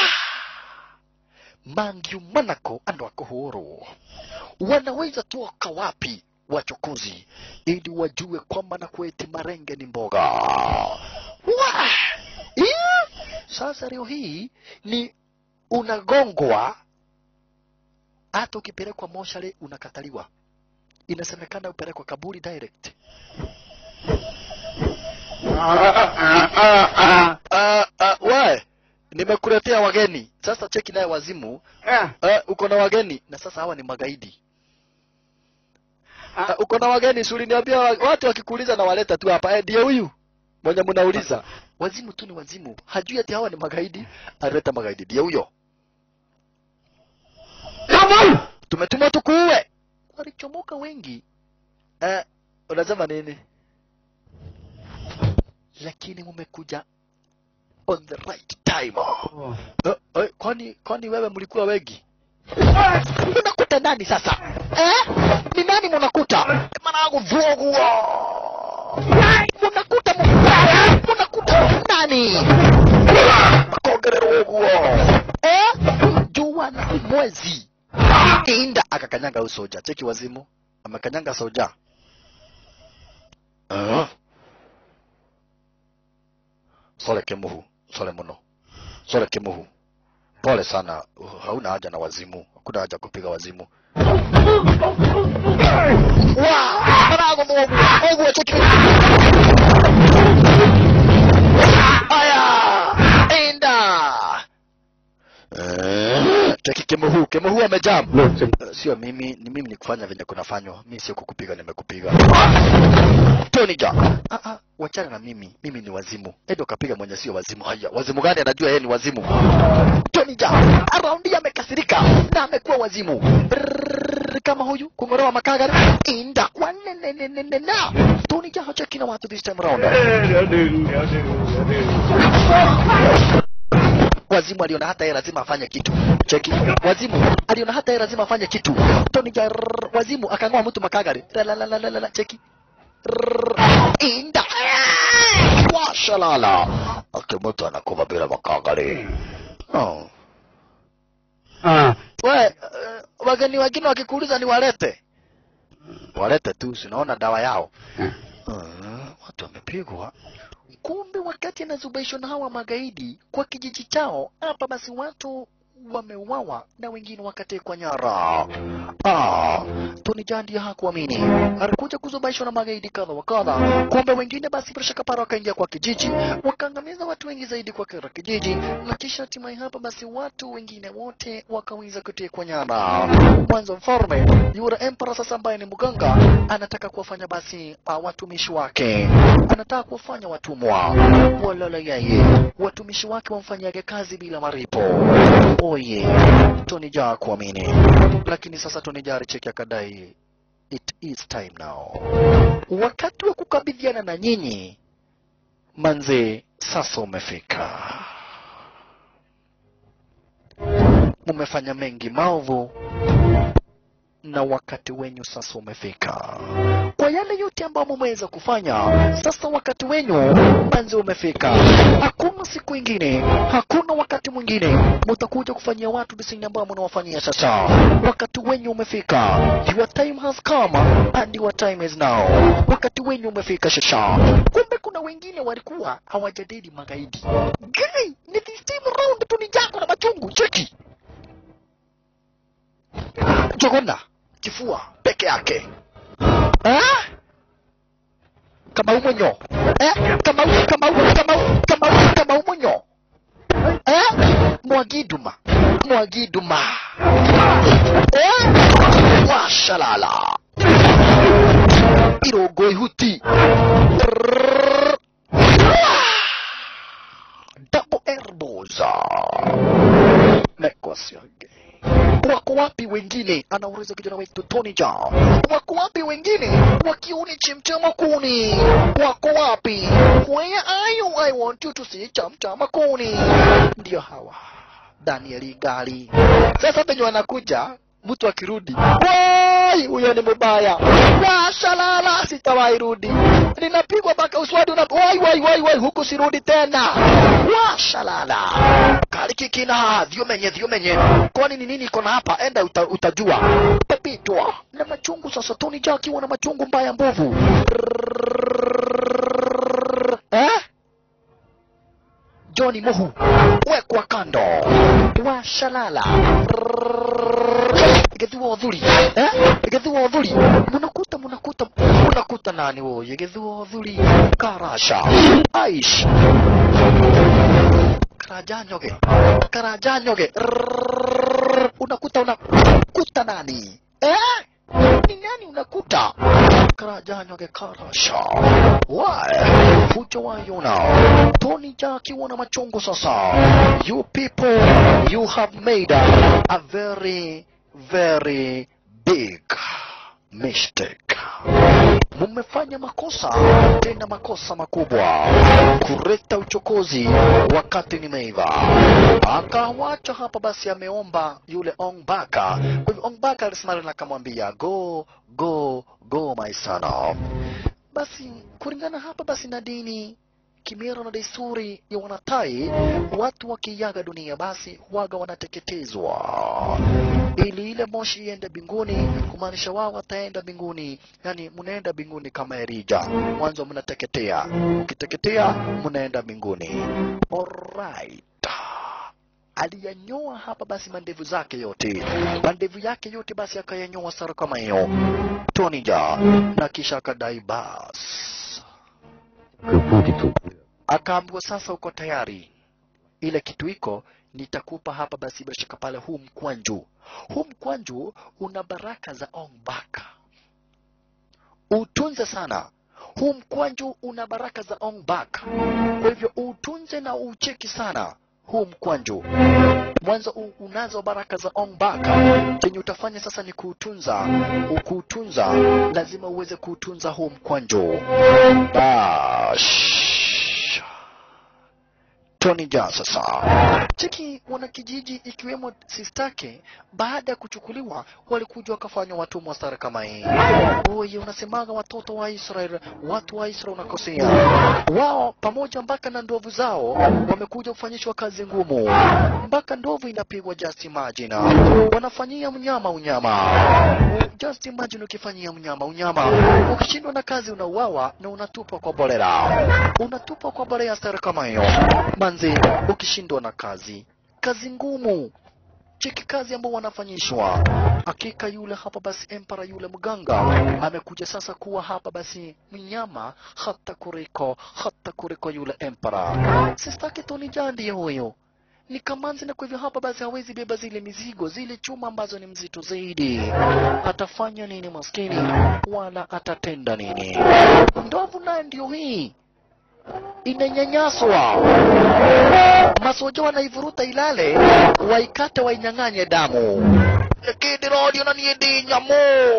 mangiu manako ando akuhuru wanaweza toka wapi wachukuzi ili wajue kwamba na kueti marenge ni mboga wa yeah. sasa leo hii ni unagongwa hata ukipelekwa moshale unakataliwa inasemekana upelekwa kaburi direct Ah, ah, we nimekuletea wageni sasa cheki naye wazimu uh, uko na wageni na sasa hawa ni magaidi uh, uko na wageni si uliniambia wa- watu wakikuuliza na waleta tu hapa eh, ndiye huyu mwenye mnauliza wazimu tu ni wazimu hajui ati hawa ni magaidi aleta magaidi ndiye huyo tumetuma tukuue walichomoka wengi eh, unasema nini lakini mumekuja on the right time eh, eh, kwani kwani wewe mlikuwa wengi mnakuta nani sasa eh? ni nani mnakuta managu vuoguo mnakuta mu- mnakuta nani makogerero uguo eh? jua na mwezi inda akakanyanga huyu soja cheki wazimu amekanyanga soja uh. sole kemuhu sole muno sole kemuhu pole sana uh, hauna haja na wazimu hakuna haja kupiga wazimu wa marago mwogu ogu cheki aya inda Eh, cheki kemuhu kemuhu amejam Eh, sio mimi ni mimi ni kufanya venye kunafanywa mi sio kukupiga nimekupiga Tony ja ah, ah, wachana na mimi mimi ni wazimu edo kapiga mwenye sio wazimu haya wazimu gani anajua yeye ni wazimu Tony ja araundi amekasirika na amekuwa wazimu Brrrr. Rrrr, kama huyu kung'olewa makagari inda wanenenenena Tony Jaa hacheki na watu this time around wazimu aliona hata yeye lazima afanye kitu cheki wazimu aliona hata yeye lazima afanye kitu Tony Jaa rrrr, wazimu akang'oa mtu makagari Lalalala, cheki Rrrr, inda washalala akimutu anakuva bila makagari oh. Ah. we uh, wageni wengine wakikuuliza ni walete walete tu sinaona dawa yao uh, watu wamepigwa kumbe wakati anazubaishwa na hawa magaidi kwa kijiji chao hapa basi watu wameuawa na wengine wakatekwa nyara ah, Tony Jaa ndiye hakuamini alikuja kuzubaishwa na magaidi kadha wa kadha kumbe wengine basi bila shaka para wakaingia kwa kijiji wakaangamiza watu wengi zaidi kwa kila kijiji na kisha hatimaye hapa basi watu wengine wote wakaweza kutekwa nyara mwanzo mfalme yule emperor sasa ambaye ni mganga anataka kuwafanya basi uh, watumishi wake anataka kuwafanya watumwa walala yeye watumishi wake wamfanyaga kazi bila maripo oye Tony Jaa kuamini lakini sasa Tony Jaa alicheki akadai it is time now wakati wa kukabidhiana na nyinyi manze sasa umefika mumefanya mengi maovu na wakati wenyu sasa umefika. Kwa yale yote ambayo mumeweza kufanya, sasa wakati wenyu manzi umefika. Hakuna siku ingine, hakuna wakati mwingine mutakuja kufanyia watu disini ambayo mnawafanyia sasa. Wakati wenyu umefika, your time has come and your time is now. Wakati wenyu umefika sasa. Kumbe kuna wengine walikuwa hawajadili magaidi. Guy, ni this time round tu ni jako na machungu, cheki jogona kifua peke yake ah? kama umonyo eh? kama u- kama u- kama u- kama u- kama umonyo eh? mwagiduma mwagiduma eh? washalala irogo ihuti Rrrr. double elbows mekwasiage wako wapi wengine anauliza kijana wetu Tony Jaa wako wapi wengine wakiuni chimchama kuni wako wapi where are you I want you to see chamchama kuni ndio hawa Danieli Gali sasa penye wanakuja mtu akirudi wai huyo ni mbaya washalala sitawahi rudi ninapigwa mpaka uswadi una wai wai wai wai huku sirudi tena washalala kalikikina vyumenye vyumenye kwani ni nini iko na hapa enda uta, utajua pepitwa na machungu sasa Tony Jaa akiwa na machungu mbaya mbovu eh? Johnny Mohu wekwa kando washalala gethua uthuri eh? gethua uthuri munakuta munakuta munakuta nani woye gethua uthuri karasha aish karajanyoge karajanyoge Rrrr. unakuta unakuta nani eh? ni nani unakuta karajanyoge karasha Why? fujo wayo now Tony Jaa akiwa na machungu sasa you people you have made a, a very very big mistake mumefanya makosa tena makosa makubwa kuleta uchokozi wakati nimeiva akawacha hapa basi ameomba yule ongbaka kwa hivyo ongbaka alisimama na akamwambia go go go my son basi kulingana hapa basi na dini kimira na desturi ya wanatai watu wakiaga dunia basi huwaga wanateketezwa ili ile moshi iende mbinguni kumaanisha wao wataenda mbinguni yani mnaenda mbinguni kama erija mwanzo mnateketea ukiteketea mnaenda mbinguni alright aliyanyoa hapa basi mandevu zake yote mandevu yake yote basi akayanyoa sara kama hiyo Tony Jaa na kisha akadai bas 可不的主， akaambiwa sasa uko tayari ile kitu iko nitakupa hapa basi bila shaka pale huu mkwanju huu mkwanju una baraka za ongbaka utunze sana huu mkwanju una baraka za ongbaka kwa hivyo utunze na ucheki sana huu mkwanju mwanzo u- unazo baraka za Ong-Bak. Chenye utafanya sasa ni kuutunza. Ukuutunza lazima uweze kuutunza huu mkwanjo. Bash. Tony Jaa sasa. Cheki wanakijiji ikiwemo sistake, baada ya kuchukuliwa walikuja wakafanywa watumwa stara kama hii. Oye, unasemaga watoto wa Israel, watu wa Israel unakosea. Wao pamoja mpaka na ndovu zao wamekuja kufanyishwa kazi ngumu, mpaka ndovu inapigwa. Just imagine, wanafanyia mnyama unyama. Just imagine ukifanyia mnyama unyama, ukishindwa na kazi unauawa na unatupwa kwa bolera, unatupwa kwa bolera stara kama hiyo manzi, ukishindwa na kazi, kazi ngumu cheki kazi ambao wanafanyishwa. Hakika yule hapa basi empara yule mganga amekuja sasa kuwa hapa basi mnyama hata kuliko hata kuliko yule empara. Sistaki Tony Jaa ndiye huyo ni kamanzi, na kwa hivyo hapa basi hawezi beba zile mizigo zile chuma ambazo ni mzito zaidi. Atafanya nini maskini, wala atatenda nini? Ndovu naye ndio hii inanyanyaswa masoja wanaivuruta ilale waikate wainyang'anye damu kidirodio na niende nyamo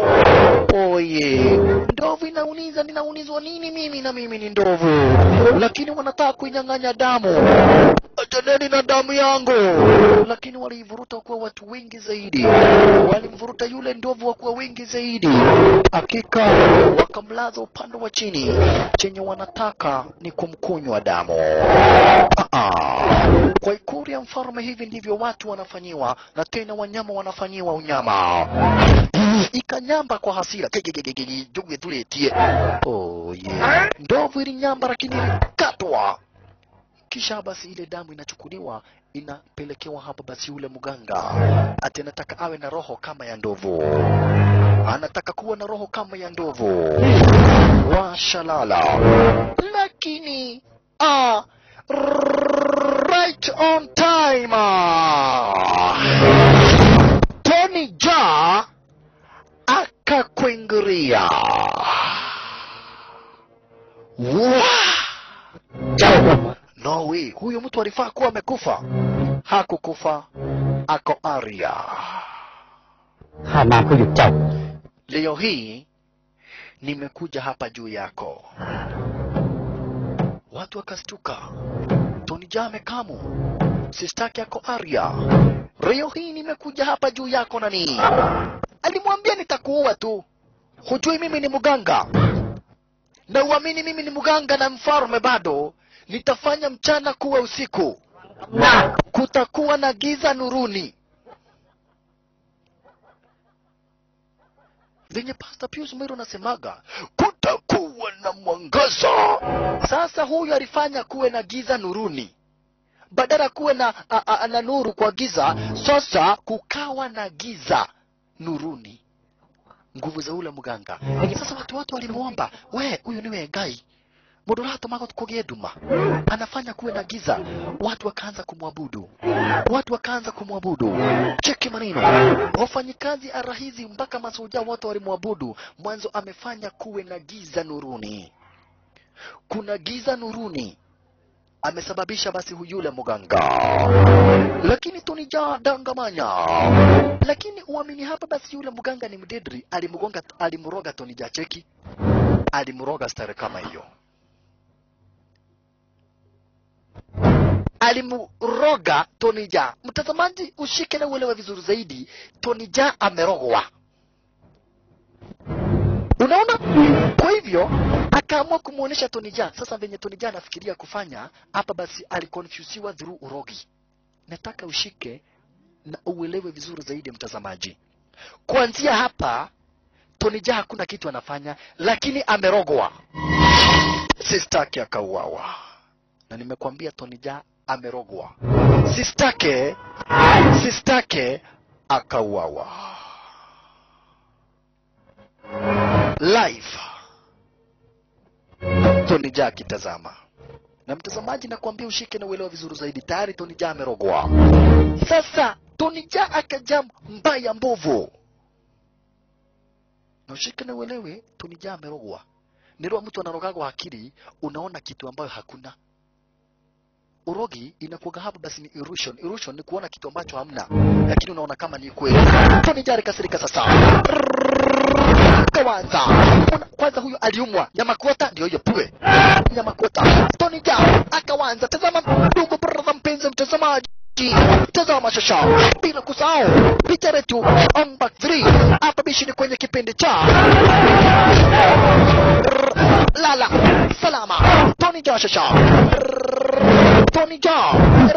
oye ndovu inauniza ninaunizwa nini mimi na mimi ni ndovu lakini wanataka kuinyang'anya damu achaneni na damu yangu lakini waliivuruta kuwa watu wengi zaidi walimvuruta yule ndovu wakuwa wengi zaidi hakika wakamlaza upande wa chini chenye wanataka ni kumkunywa damu Ah, ah. kwa ikulu ya mfalme hivi ndivyo watu wanafanyiwa na tena wanyama wanafanyiwa unyama ikanyamba kwa hasira Gegegegege, juge tuletie oh, yeah. ndovu ilinyamba lakini ilikatwa kisha basi ile damu inachukuliwa inapelekewa hapa basi yule mganga ati anataka awe na roho kama ya ndovu anataka kuwa na roho kama ya ndovu washalala lakini ah, right on time ah. Tony Jaa akakwenguria Wow. No way, huyu mtu alifaa kuwa amekufa. Hakukufa, ako aria. ข้ามาเพื่อหยุดเจ้า Leo hii nimekuja hapa juu yako. Watu wakastuka. Tony Jaa amekamu, sistaki yako aria. Leo hii nimekuja hapa juu yako nani? Alimwambia nitakuua tu, hujui mimi ni mganga na uamini mimi ni mganga na mfalme bado nitafanya mchana kuwa usiku na kutakuwa na giza nuruni venye Pastor Pius Mwiro anasemaga kutakuwa na mwangaza. Sasa huyu alifanya kuwe na giza nuruni badala kuwe na, a, a, na nuru kwa giza, sasa kukawa na giza nuruni nguvu za ule mganga. Sasa watu wote walimwomba, we huyu niwe ngai mundu uratumaga kugie nduma, anafanya kuwe na giza. Watu wakaanza kumwabudu, watu wakaanza kumwabudu. Cheki maneno, wafanyikazi arahizi mpaka masuja wote walimwabudu. Mwanzo amefanya kuwe na giza nuruni, kuna giza nuruni amesababisha basi huyule mganga, lakini Tony Jaa dangamanya. Lakini uamini hapa basi, yule mganga ni mdedri, alimgonga alimroga Tony Jaa, cheki, alimroga stare kama hiyo, alimroga Tony Jaa. Mtazamaji, ushike na uelewe vizuri zaidi, Tony Jaa amerogwa. Unaona? Kwa hivyo akaamua kumuonesha Tony Jaa. Sasa venye Tony Jaa anafikiria kufanya hapa, basi alikonfusiwa through urogi. Nataka ushike na uelewe vizuri zaidi mtazamaji. Kuanzia hapa Tony Jaa hakuna kitu anafanya, lakini amerogwa. Sistake akauawa, na nimekwambia Tony Jaa amerogwa. Sistake, sistake akauawa live. Tony Jaa akitazama na mtazamaji, nakwambia ushike na uelewa vizuri zaidi. Tayari Tony Jaa amerogwa. Sasa Tony Jaa akaja mbaya mbovu, na ushike na uelewe, Tony Jaa amerogwa. Nirwa mtu anarogagwa akili, unaona kitu ambayo hakuna. urogi inakuwaga hapa basi ni illusion. Illusion ni kuona kitu ambacho hamna, lakini unaona kama ni kweli. Tony Jaa kasirika sasa kawanza Una- kwanza huyo aliumwa nyama kuota ndio hiyo pue nyama kuota Tony Jaa akawanza tazama ndugu brother mpenzi mtazamaji tazama shasha bila kusahau picha letu on back 3 hapa bishi ni kwenye kipindi cha lala salama Tony Jaa shasha Tony Jaa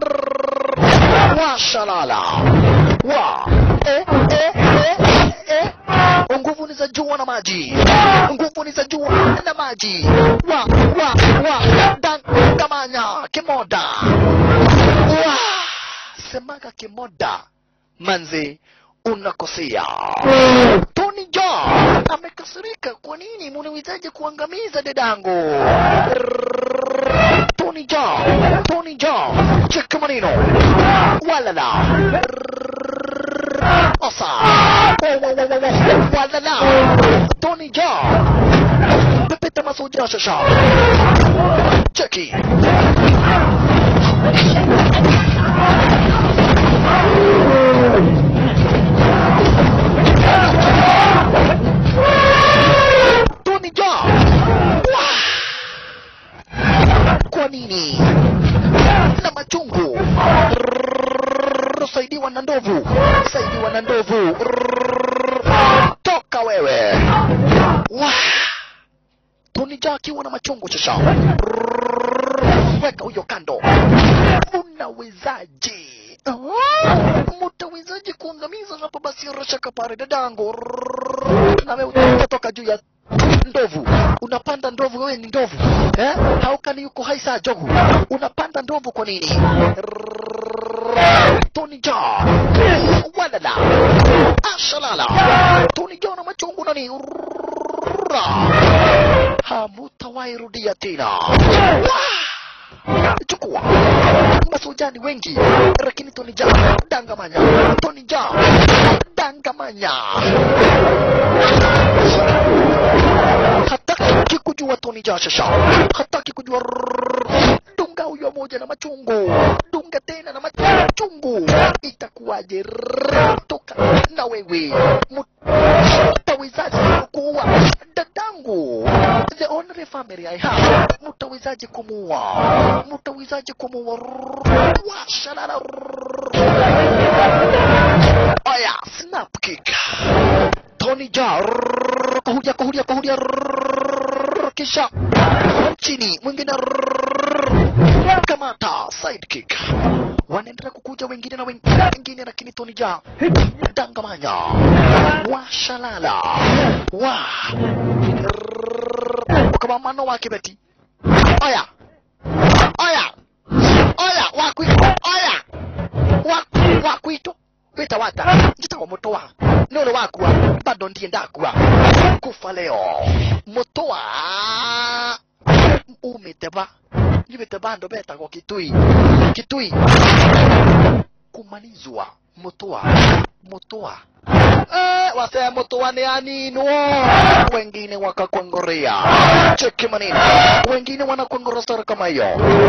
washalala wa eh, eh, eh, eh. nguvu ni za jua na maji nguvu ni za jua na maji wa wa wa dangamanya kimoda wa semaga kimoda manze unakosea Tony Jaa amekasirika kwa nini munawezaje kuangamiza dadangu Tony Jaa Tony Jaa cheka maneno walala Osa walala Tony Jaa pepeta masoja shasha cheki Tony Jaa Wah! kwa nini na machungu Rrrr, saidiwa na ndovu saidiwa na ndovu Rrrr, toka wewe Wah! Tony Jaa akiwa na machungu sasa Rrrr, weka huyo kando unawezaje Ah, mutawezaje kuangamiza hapo basi rashaka pare dadangu Rrrr, na wewe utatoka juu ya ndovu unapanda ndovu wewe ni ndovu eh? haukani yuko hai saa jogu unapanda ndovu kwa nini Rrrr, Tony Jaa walala ashalala Tony Jaa na machungu nani Rrrr, hamutawahi rudia tena Wah! chukua masojani wengi lakini Tony Jaa dangamanya Tony Jaa dangamanya hataki kujua Tony Jaa shasha hataki kujua rrrr. dunga huyo moja na machungu dunga tena na machungu itakuwaje Rrrr. toka na wewe mutawezaje kuua dadangu the only family I have mutawezaje kumuua mutawezaje kumuua Rrrr. washalala Rrrr. aya snap kick Tony Jaa rrrr, kuhudia kuhudia kuhudia rrrr, kisha chini mwingine rrrr, kamata sidekick wanaendelea kukuja wengine na wengine lakini Tony Jaa dangamanya washalala wa rrrr, kama mano wake beti aya aya aya wakwi aya Wa- wakwito wita wata njita wa mutoa nole wakua bado ndiye ndakua kufa leo mutoa umeteba nyibeteba ndo betagwo kitui kitui kumalizwa mutoa mutoa Eh, wase mutoa ni aninwo wengine wakakwangorea cheki manini wengine wanakwangora sara kama hiyo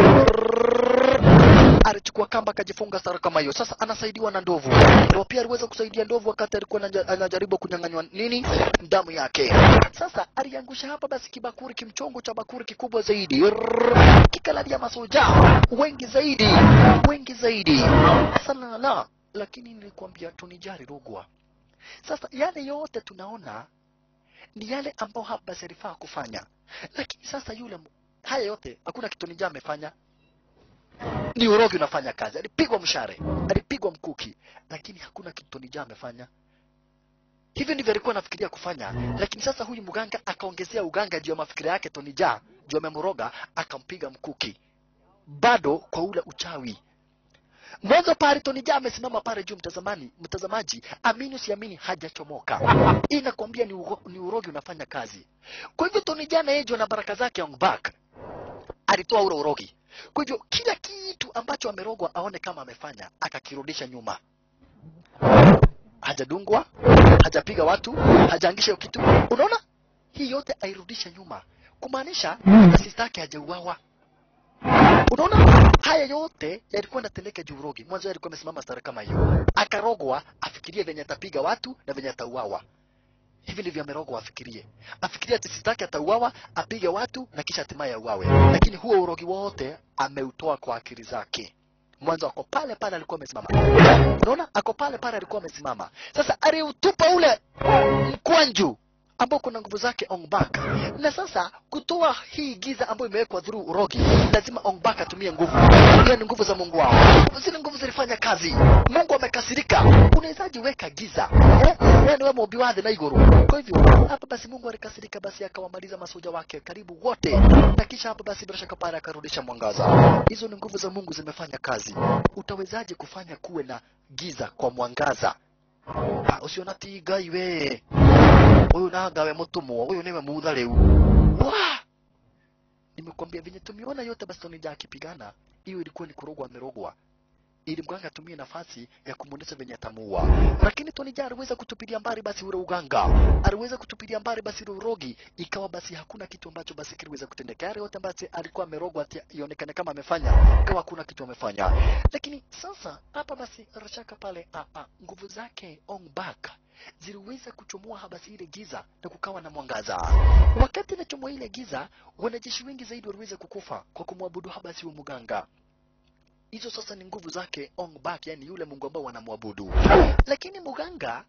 alichukua kamba akajifunga sara kama hiyo. Sasa anasaidiwa na ndovu. Ndio pia aliweza kusaidia ndovu wakati alikuwa anaja- anajaribu kunyang'anywa nini damu yake. Sasa aliangusha hapa basi kibakuri kimchongo cha bakuri kikubwa zaidi, Rrrr. kikalalia masoja wengi zaidi, wengi zaidi salala. Lakini nilikwambia tunijari rogwa. Sasa yale yote tunaona ni yale ambao hapa basi alifaa kufanya, lakini sasa yule m- haya yote hakuna kitu Nija amefanya ni urogi unafanya kazi. Alipigwa mshare, alipigwa mkuki, lakini hakuna kitu Tony Jaa amefanya. Hivyo ndivyo alikuwa anafikiria kufanya, lakini sasa huyu mganga akaongezea uganga juu ya mafikira yake Tony Jaa, juu amemroga, akampiga mkuki, bado kwa ule uchawi. Mwanzo pale Tony Jaa amesimama pale juu, mtazamani, mtazamaji, amini usiamini, hajachomoka. Hii inakwambia ni, uro, ni urogi unafanya kazi. Kwa hivyo Tony Jaa na yeye juu na baraka zake on back alitoa ule urogi. Kwa hivyo kila kitu ambacho amerogwa aone kama amefanya, akakirudisha nyuma. Hajadungwa, hajapiga watu, hajaangisha hiyo kitu. Unaona, hii yote airudisha nyuma, kumaanisha na sista yake hajauawa. Unaona, haya yote yalikuwa yanatendeka juu Rogi. Mwanzo yeye alikuwa amesimama stara kama hiyo, akarogwa afikirie venye atapiga watu na venye atauawa. Hivi ndivyo amerogwa afikirie, afikirie ati sitaki atauawa, apige watu na kisha hatimaye auawe. Lakini huo urogi wote ameutoa kwa akili zake. Mwanzo ako pale pale alikuwa amesimama, unaona, ako pale pale alikuwa amesimama. Sasa aliutupa ule mkwanju ambao kuna nguvu zake Ongbak. Na sasa kutoa hii giza ambayo imewekwa through urogi, lazima Ongbak atumie nguvu. Hiyo ni nguvu za Mungu wao. Zile nguvu zilifanya kazi. Mungu amekasirika. Unawezaje weka giza? Eh? Wewe ni wewe mobiwadhi na iguru. Kwa hivyo hapa basi Mungu alikasirika, basi akawamaliza masoja wake karibu wote, na kisha hapa basi bila shaka pale akarudisha mwangaza. Hizo ni nguvu za Mungu zimefanya kazi. Utawezaje kufanya kuwe na giza kwa mwangaza? Ah, usiona ti Ngai we huyu nagawe mutumwo huyu niwe mutha riu wa nimekwambia venye tumeona yote basi tonija akipigana hiyo ilikuwa ni kurogwa amerogwa ili mganga atumie nafasi ya kumwonyesha venye atamuua lakini tonija aliweza kutupilia mbali basi ule uganga aliweza kutupilia mbali basi ule urogi ikawa basi hakuna kitu ambacho basi kiliweza kutendeka yale yote basi alikuwa amerogwa ati ionekane kama amefanya ikawa hakuna kitu amefanya lakini sasa hapa basi rashaka pale ah, ah, nguvu zake ongbak ziliweza kuchomoa habasi ile giza na kukawa na mwangaza. Wakati inachomoa ile giza, wanajeshi wengi zaidi waliweza kukufa kwa kumwabudu habasi wa mganga. Hizo sasa ni nguvu zake Ongbak, yani yule mungu ambao wanamwabudu. Lakini mganga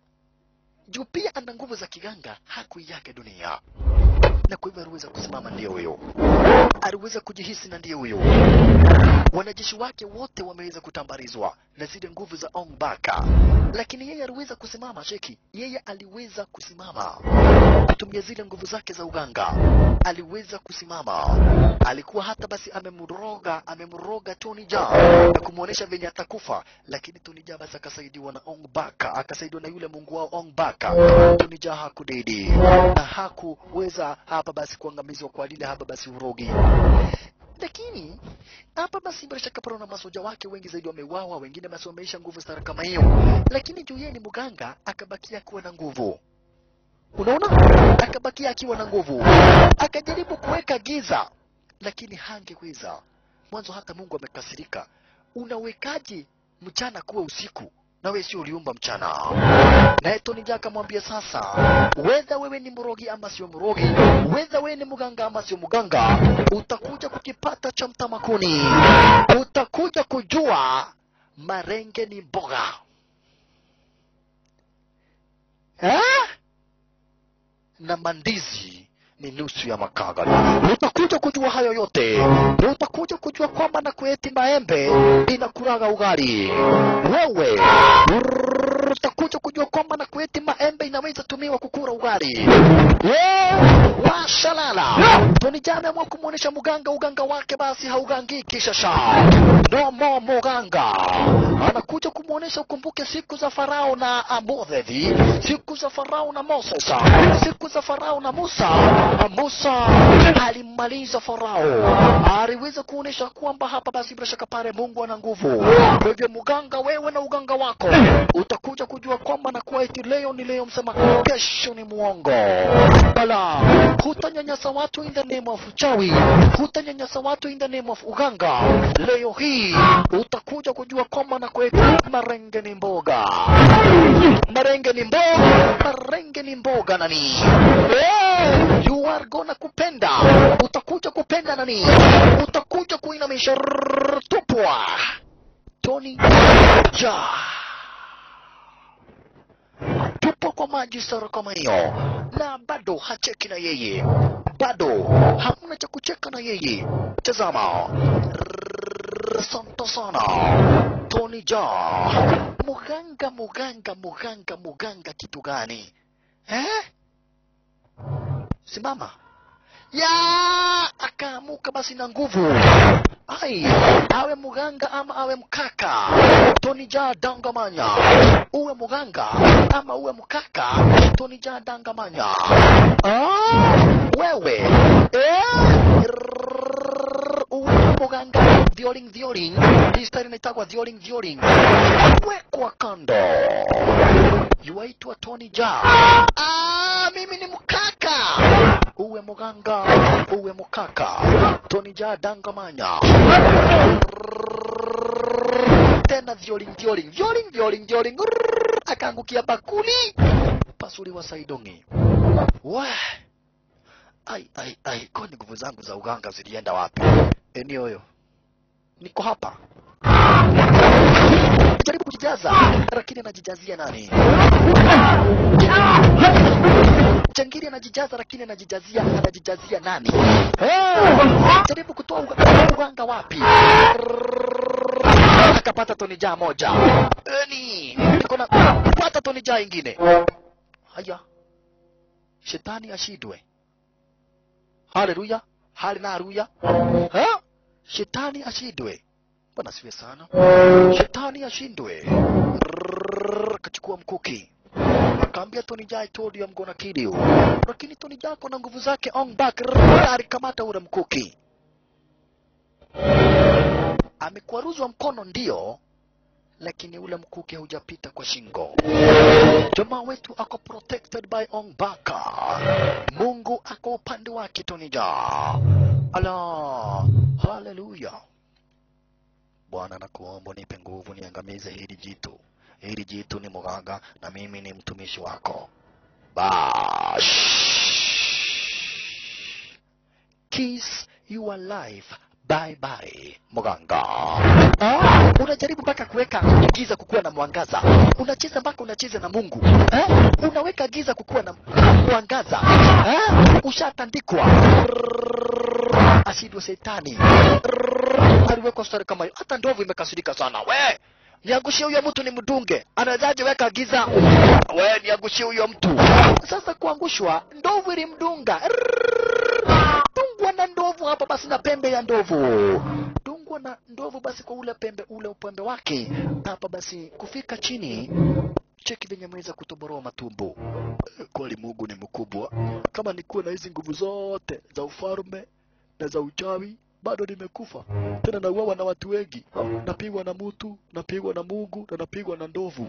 juu pia ana nguvu za kiganga, hakuiaga dunia, na kwa hivyo aliweza kusimama, ndio huyo, aliweza kujihisi na ndio huyo wanajeshi wake wote wameweza kutambarizwa na zile nguvu za Ongbaka, lakini yeye aliweza kusimama. Cheki, yeye aliweza kusimama kutumia zile nguvu zake za uganga, aliweza kusimama. Alikuwa hata basi amemroga amemroga Tony Jaa na kumwonyesha venye atakufa, lakini Tony Jaa basi akasaidiwa na Ongbaka, akasaidiwa na yule mungu wao Ongbaka. Tony Jaa hakudedi na hakuweza hapa basi kuangamizwa kwa lile hapa basi urogi lakini hapa basi bila shaka pana na masoja wake wengi zaidi wameuawa, wengine basi wameisha nguvu stara kama hiyo, lakini juu yeye ni mganga akabakia akiwa na nguvu. Unaona, akabakia akiwa na nguvu, akajaribu kuweka giza, lakini hangeweza. Mwanzo hata Mungu amekasirika. Unawekaje mchana kuwa usiku na wewe sio uliumba mchana? Naye Tony Jaa akamwambia sasa, wedha wewe ni mrogi ama sio mrogi, wedha wewe ni mganga ama sio mganga, utakuja kukipata cha mtamakuni, utakuja kujua marenge ni mboga eh? na mandizi ni nusu ya makaga. Utakuja kujua hayo yote, na utakuja kujua kwamba na kueti maembe inakuraga ugali. Wewe utakuja kujua kwamba na kueti maembe inaweza tumiwa kukura ugali. Yeah, washalala. Tony Jaa ameamua kumwonyesha mganga uganga wake, basi haugangiki shasha. No more muganga anakuja kumwonyesha. Ukumbuke siku za Farao na Amodhedi, siku za Farao na Moses, siku za Farao na Musa. Musa alimmaliza Farao, aliweza kuonyesha kwamba hapa basi bila shaka pale Mungu ana nguvu. Kwa hivyo mganga, wewe na uganga wako utakuja kujua kwamba na kuwa eti leo ni leo, msema kesho ni mwongo. Bala, hutanyanyasa watu in the name of uchawi, hutanyanyasa watu in the name of uganga. Leo hii utakuja kujua kwamba na kuwa eti marenge ni mboga, marenge ni mboga, marenge ni mboga nani? Eh, you are gonna kupenda, utakuja kupenda nani? Utakuja kuinamisha rrrr, tupwa Tony Jaa tupo kwa maji sara kama hiyo, na bado hacheki na yeye, bado hamna cha kucheka na yeye. Tazama, Rrrr, asante sana Tony Jaa. Muganga, muganga, muganga, muganga, kitu gani eh? Simama ya akaamuka basi na nguvu ai awe muganga ama awe mkaka Tony Jaa dangamanya uwe muganga ama uwe mkaka Tony Jaa dangamanya ah, wewe eh? Rrrr, uwe muganga violing violing hii stari inaitagwa violing violing wekwa kando yuaitwa Tony Jaa ah, mimi ni mkaka uwe muganga uwe mukaka Tony Jaa dangamanya tena vyoling vyoling vyoling vyoling vyoling Rrrr, akaangukia bakuli pasuliwa saidongi we ai ai ai kwani nguvu zangu za uganga zilienda wapi eneo hiyo niko hapa jaribu kujijaza lakini anajijazia nani Changiri anajijaza lakini anajijazia anajijazia nani? Eh, Jaribu kutoa uga- uganga wapi? Akapata tonija moja. Eni, niko na pata tonija ingine. Haya. Shetani ashidwe. Haleluya. Haleluya. Ha? Shetani ashidwe. Bwana siwe sana. Shetani ashindwe. Rrrr, Kachukua mkuki akaambia Tony Jaa, I told you I'm gonna kill you. Lakini Tony Jaa na nguvu zake on back, rrrr, alikamata ule mkuki, amekwaruzwa mkono ndio, lakini ule mkuki haujapita kwa shingo. Jamaa wetu ako protected by Ong Baka. Mungu ako upande wake Tony Jaa. Ala, haleluya. Bwana nakuomba nipe nguvu niangamize hili jitu. Hili jitu ni mganga na mimi ni mtumishi wako. Bash. Kiss your life. Bye bye, mganga. Ah, unajaribu mpaka kuweka giza kukuwa na mwangaza. Unacheza mpaka unacheza na Mungu. Eh? Unaweka giza kukuwa na mwangaza. Eh? Ushatandikwa. Ashindwe shetani. Aliwekwa stari kama hiyo. Hata ndovu imekasirika sana. We, niangushie huyo mtu ni mdunge. Anawezaje weka giza? We, niangushie huyo mtu. Sasa kuangushwa, ndovu ilimdunga. Dungwa na ndovu hapa basi na pembe ya ndovu. Dungwa na ndovu basi kwa ule pembe ule upembe wake. Hapa basi kufika chini cheki venye ameweza kutoboroa matumbo. Kweli Mungu ni mkubwa. Kama nikuwa na hizi nguvu zote za ufalme na za uchawi bado nimekufa tena, nauawa na watu wengi, napigwa na mtu, napigwa na Mungu na napigwa na ndovu.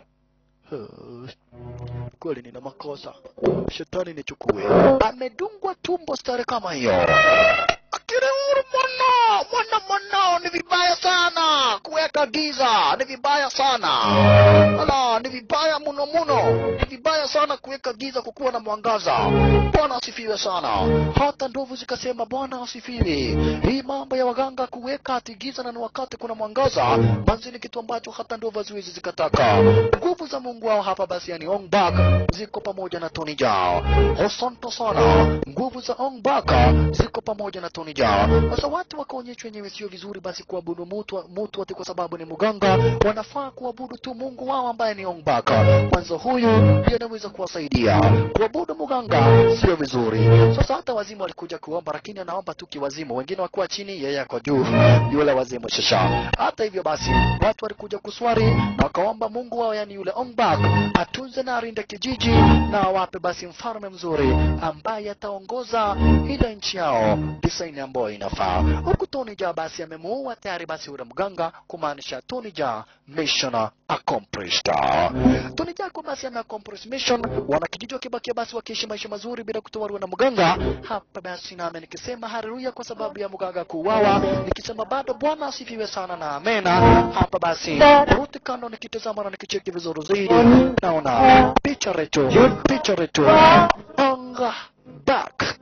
Eh, Kweli nina makosa, shetani nichukue. Amedungwa tumbo stare kama hiyo. Akili huru mwana, mwana mwanao, ni vibaya sana kuweka giza, ni vibaya sana. Ala, ni vibaya muno muno, ni vibaya sana kuweka giza kukuwa na mwangaza. Bwana asifiwe sana. Hata ndovu zikasema Bwana asifiwe. Hii mambo ya waganga kuweka ati giza na ni wakati kuna mwangaza, manzi ni kitu ambacho hata ndovu haziwezi zikataka. Nguvu za Mungu wao hapa basi, yani Ong Bak ziko pamoja na Tony Jaa. Asante sana. Nguvu za Ong Bak ziko pamoja na Tony Jaa. Sasa watu wakaonyeshwa wenyewe sio vizuri basi kuabudu mtu mtu ati kwa sababu ni mganga, wanafaa kuabudu tu Mungu wao ambaye ni Ong Bak. Kwanza huyu ndiye anaweza kuwasaidia. Kuabudu mganga sio vizuri. Sasa hata wazimu walikuja kuomba, lakini anaomba tu kiwazimu, wengine wakuwa chini, yeye ako juu, yule wazimu shasha. Hata hivyo basi, watu walikuja kuswali na wakaomba Mungu wao, yani yule Ong Bak atunze na arinde kijiji na awape basi mfalme mzuri ambaye ataongoza ile nchi yao design ambayo inafaa. Huku Tony Jaa basi amemuua tayari basi yule mganga, kumaanisha Tony Jaa mission accomplished. Tony Jaa kwa basi ameaccomplish mission, wanakijiji wakibakia basi wakiishi maisha mazuri bila kutowaliwa na mganga. Hapa basi nami nikisema haleluya kwa sababu ya mganga kuuawa, nikisema bado Bwana asifiwe sana na amena. Hapa basi ruti kando nikitazama na nikicheki vizuri zaidi, naona picha retu picha retu anga back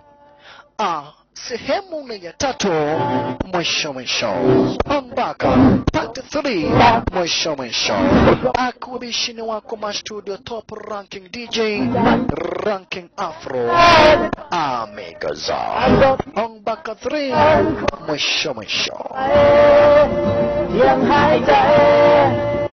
ah, sehemu ya tatu mwisho mwisho ambaka part 3 mwisho mwisho akuwabishini wako mastudio top ranking dj ranking afro amegaza ambaka 3 mwisho mwisho Yang hai cha